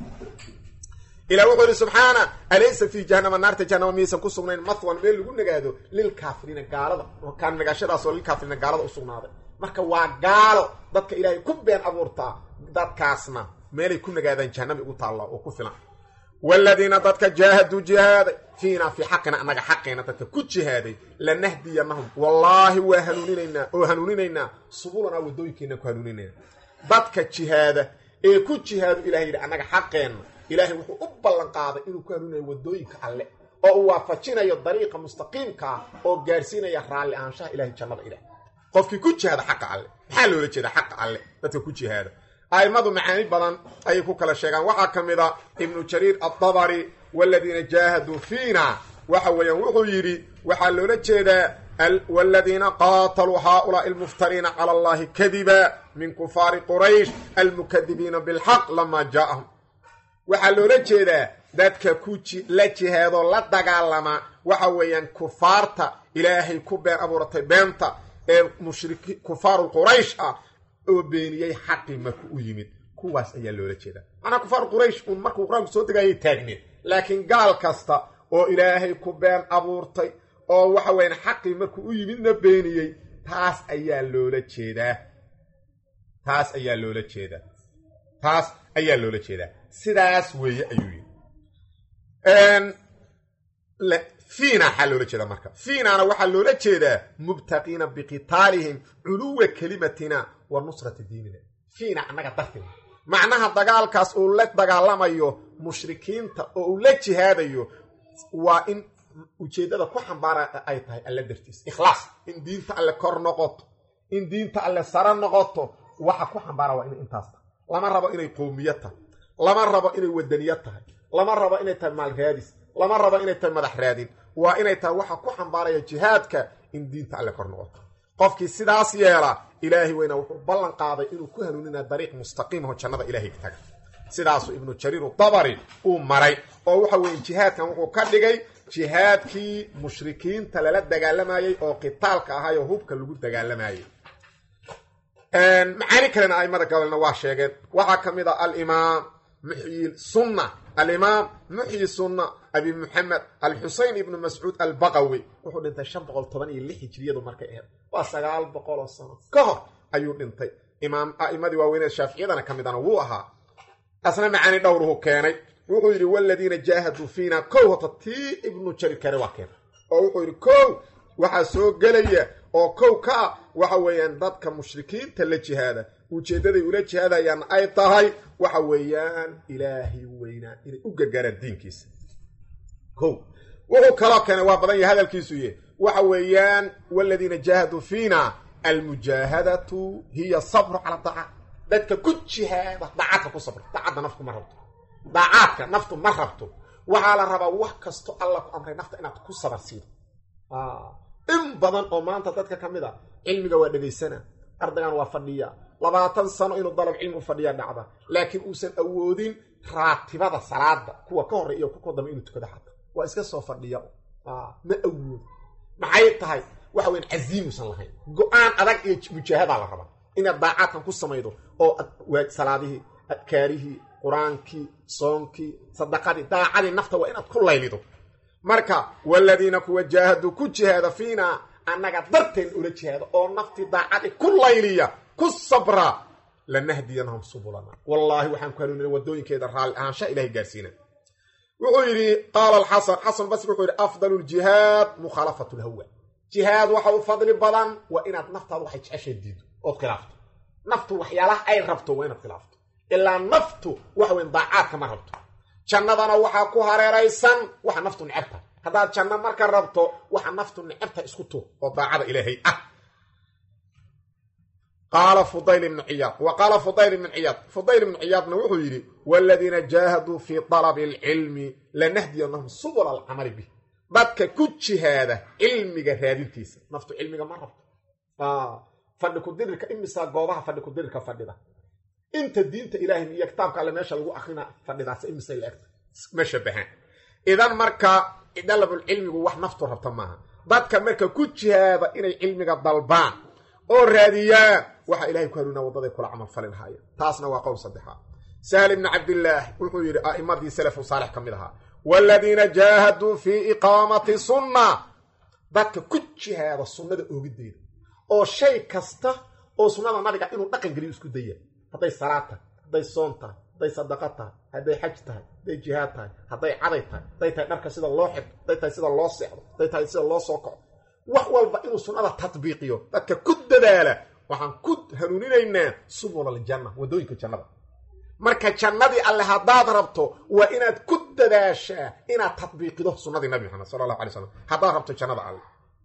ilah wuxuu yidhi subxaana alaysa fii jahanama naarta jahanama miyaysan ku sugnayn mathwan meel lagu nagaado lilkaafiriina gaalada kaan nagaashadaasoo lilkaafiriina gaalada u sugnaaday marka waa gaalo dadka ilaahay ku been abuurtaa dadkaasna meelay ku nagaadaan jahanami ugu taalla oo ku filan waaladiina dadka jaahaduu jihaaday fiinaa fii xaqina annaga xaqeena dadka ku jihaaday lanahdiyanahum wallaahi waa hanuuninaynaa oo hanuuninaynaa subulanaa waddooyinkeenaan ku hanuuninaynaa dadka jihaada ee ku jihaadu ilahay yidhi annaga xaqeenna ilaahay wuxuu u ballan qaaday inuu ku hanuunayo waddooyinka alle oo uu waafajinayo dariiqa mustaqiimka ah oo gaarsiinaya raalli ahaanshaha ilahay jannada ilaah qofkii ku jihaada xaqa alle maxaa loola jeeda xaqa alle dadka ku jihaada a'immadu macaani badan ayay ku kala sheegaan waxaa ka mid a ibnu jariir addabari waaladiina jaahaduu fiina waxa weeyaan wuxuu yidhi waxaa loola jeedaa waaladiina qaataluu haaulaai almuftariina cala allahi kadiba min kufaari quraysh almukadibiina bilxaq lamaa jaa'ahum waxaa loola jeedaa dadka ku la jihaadoo la dagaalama waxa weeyaan kufaarta ilaahay ku been abuuratay beenta ee mushriki kufaaru quraysh ah oo beeniyey xaqii marku u yimid kuwaas ayaa loola jeedaa macnaa kufaaru quraysh uun markuu qur-aanku soo degayay taagneed laakiin gaal kasta oo ilaahay ku been abuurtay oo waxa weeyaan xaqii markuu u yimidna beeniyey taas ayaa loola jeedaa taas ayaa loola jeedaa taas ayaa loola jeedaa sidaas weeye ayuu yidhi fiina waxaa loola jeedaa marka fiinana waxaa loola jeedaa mubtaqiina biqitaalihim culuwa kelimatina wa nusrati diinina fiina annaga dartina macnaha dagaalkaas uu la dagaalamayo mushrikiinta oo uu la jihaadayo waa in ujeeddada ku xambaara ay tahay alle dartiis ikhlaas in diinta alle kor noqoto in diinta alle sare noqoto waxa ku xambaara waa inay intaas tahay lama rabo inay qowmiya tahay lama rabo inay wadaniya tahay lama rabo inay tahay maal raadis lama rabo inay tahay madax raadin waa inay tahay waxa ku xambaaraya jihaadka in diinta alle kor noqoto qofkii sidaas yeela ilaahay weyna wuxuu ballan qaaday inuu ku hanuuninaya dariiq mustaqiimaho jannada ilaahay ka taga sidaasuu ibnu jariiru dabari uu maray oo waxa weeye jihaadkan wuxuu ka dhigay jihaadkii mushrikiinta lala dagaalamayey oo qitaalka ahay oo hubka lagu dagaalamayey macaani kalena aimada gabalna waa sheegeen waxaa ka mid a alimaam muxyi sunna alimaam muxyi sunna abi muxamed alxusein ibnu mascuud albaqawi wuxuu dhintay shan boqol toban iyo lix hijriyadu markay ahayd waa sagaal boqol oo sano ka hor ayuu dhintay imaam a'imadii waaweynee shaaficiyadana ka midana wuu ahaa asna macaani dhowruhu keenay wuxuu yidhi waladiina jaahaduu fiina kow hota tii ibnu jarir kare waa keenay oo wuxuu yidhi kow waxaa soo gelaya oo kow ka ah waxa weeyaan dadka mushrikiinta la jihaada ujeeddaday ula jihaadayaan ay tahay waxa weeyaan ilaahay weynaa inay u gargaaraan diinkiisa kow wuxuu kaloo keenay waa badan yahay hadalkiisu ye waxa weeyaan waladiina jaahaduu fiina almujaahadatu hiya sabru cala daaca dadka ku jihaada daacadka ku sabra daacadda naftu ma rabto daacaadka naftu ma rabto waxaa la rabaa wax kasto alla ku amray nafta inaad ku sabar siido in badan oo maanta dadka ka mid a cilmiga waa dhegaysana ardaygan waa fadhiya labaatan sano inuu dalab cilmi u fadhiya dhacda laakiin uusan awoodin raatibada salaada kuwa ka horey iyo kuwa dambe inuu tukado xata waa iska soo fadhiya ma awoodo maxay tahay waxa weyan casiimuusan lahayn go-aan adag iyo mujaahadaa la rabaa inaad daacaadkan ku samaydo oo salaadihii adkaarihii qur-aankii soonkii sadaqadii daacadii nafta waa inaad ku laylido marka waladiina kuwa jaahaduu ku jihaada fiina annaga darteen ula jihaada oo naftii daacadii ku layliya ku sabra lanahdiyanahum subulana wallaahi waxaan ku hanuunina wadooyinkeeda raalli ahaansha ilahay gaarsiina wuxuu yidhi qaala alxasan xasan basri wuxuu yidhi afdalu ljihaad mukhaalafatu lhawa jihaad waxa u fadli badan waa inaad naftaada waxay jeceshay diido ood khilaafto naftu waxyaalaha ay rabto waa inaad khilaafto ilaa naftu waxa weyn daacaadka ma rabto jannadana waxaa ku hareeraysan waxa naftu necabta haddaad janno marka rabto waxa naftu necabta isku tuur oo daacada ilaahay ah qaala fudayl ibnu ciyaad wa qaala fudayl ibnu ciyaad fudayl ibnu ciyaadna wuxuu yidhi waaladiina jaahaduu fii dalabi alcilmi lanahdiyanahum subula alcamali bih dadka ku jihaada cilmiga raadintiisa naftu cilmiga ma rabto fadhi kudirirka imisaa goobaha fadhi kudirirka fadhida inta diinta ilaahay iyo kitaabka alle meesha lagu akrina fadhidaas imisay la egta ma shabahaan idan marka dalabulcilmigu wax naftu rabta maaha dadka marka ku jihaada inay cilmiga dalbaan oo raadiyaan waxaa ilahay ku hanuunaa waddaday kula camal fali lahaayeen taasna waa qowl saddexaad sahl ibni cabdillaah wuxuu yidhi a'immadii salafu saalix ka mid ahaa waaladiina jaahaduu fii iqaamati sunna dadka ku jihaada sunnada oogiddeeda oo shay kasta oo sunnada nabiga inuu dhaqan geliyo isku daya hadday salaad tahay hadday soon tahay hadday sadaqa tahay hadday xaj tahay hadday jihaad tahay hadday caday tahay hadday tahay dharka sida loo xidho hadday tahay sida loo seexdo hadday tahay sida loo soo kaco wax walba inuu sunnada tatbiiqiyo dadka ku dadaala waxaan ku hanuuninaynaa subul aljanna waddooyinka jannada marka jannadii alle haddaad rabto waa inaad ku dadaashaa inaad tatbiiqido sunnadii nabi maxamed sala allahu alay slam haddaad rabto jannada alle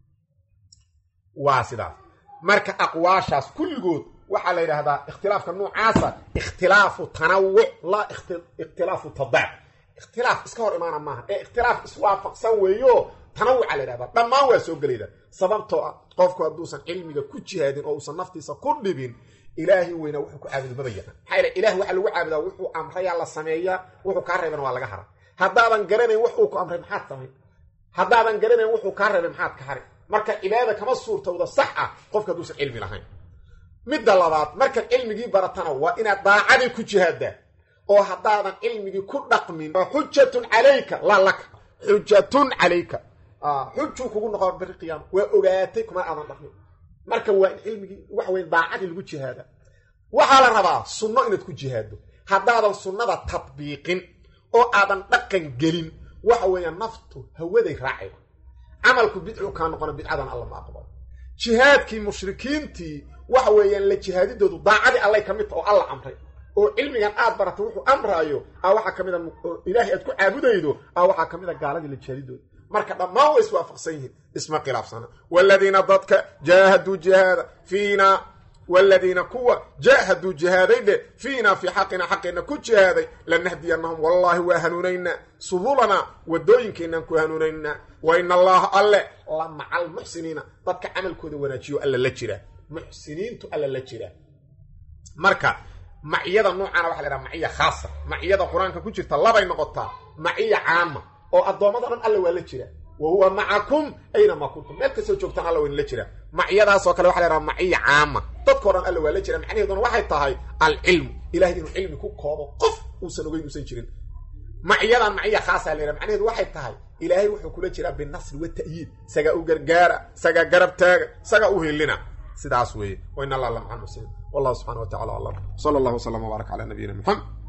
waa sidaas marka aqwaashaas kulligood waxaa la yidhaahdaa ikhtilaafka noocaasa ikhtilaafu tanawuc laa ikhtilaafu tadaac ikhtilaaf iska hor imaana maaha ee ikhtilaaf iswaafaqsan weeyo tanawuca la yidhahdaa dhammaan waa soo gelayda sababtoo ah qofku hadduusan cilmiga ku jihaadin oo uusan naftiisa ku dhibin ilaahay weynaa wuxuu ku caabudo maba yaqaan maxaa yidha ilaah waxaa lagu caabudaa wuxuu amrayaa la sameeyaa wuxuu kaa reebana waa laga hara haddaadan garanayn wax uu ku amray maxaad samayn haddaadan garanayn wuxuu kaa reebay maxaad ka hari marka cibaadada kama suurtowda sax ah qofka hadduusan cilmi lahayn midda labaad markaad cilmigii baratana waa inaad daacadii ku jihaaddaa oo haddaadan cilmigii ku dhaqmin xujatun calayka laa laka xujatun calayka xujuu kugu noqon bari qiyaama waa ogaatay kuma aadan dhaqmin marka waa in cilmigii waxa weye daacadii lagu jihaada waxaa la rabaa sunno inaad ku jihaaddo haddaadan sunnada tadbiiqin oo aadan dhaqan gelin waxa weeye naftu hawaday raacayda camalku bidcu kaa noqona bidcadan alla ma aqbalo jihaadkii mushrikiintii waxa weeyaan la jihaadidoodu daacadii allay ka mid ta oo alla amray oo cilmigan aad baratay wuxuu amraayo a waxaa ka mid a ilaahay aad ku caabudaydo a waxaa ka mid a gaaladii la jihaadidooda marka dhammaan way iswaafaqsan yihiin isma khilaafsana waaladiina dadka jaahaduu jihaada fiina waaladiina kuwa jaahaduu jihaaday dhe fiinaa fii xaqina xaqeenna ku jihaaday lanahdiyanahum wallaahi waa hanuunaynaa subulanaa wadooyinkeenaan ku hanuunaynaa wa ina allaha alle la maca almuxsiniina dadka camalkooda wanaajiyo alla la jira muxsiniintu alla la jira marka maciyada noocaana waxa la dhaha maciya khaasa maciyada qur-aanka ku jirta labay noqotaa maciya caama oo addoommada dhan alla waa la jira wa huwa macakum aynamaa kuntum meel kastoo joogtaan alla waynla jira maciyadaasoo kale waxa la dhaha maciya caama dadkao dhan alla waa la jira macnaheeduna waxay tahay alcilmu ilahay inuu cilmi ku koobo qof uusan ogeyn uusan jirin maciyadan maciya khaasaa la yhaha macnaheedu waxay tahay ilaahay wuxuu kula jiraa binasri wata'yiid isagaa u gargaara isagaa garab taaga isagaa u helina sidaas weeye wa in allah la maca almuslimiin wallahu subxana wa tacala aclam sala allahu waslama wbaarak cala nabiyina muxamed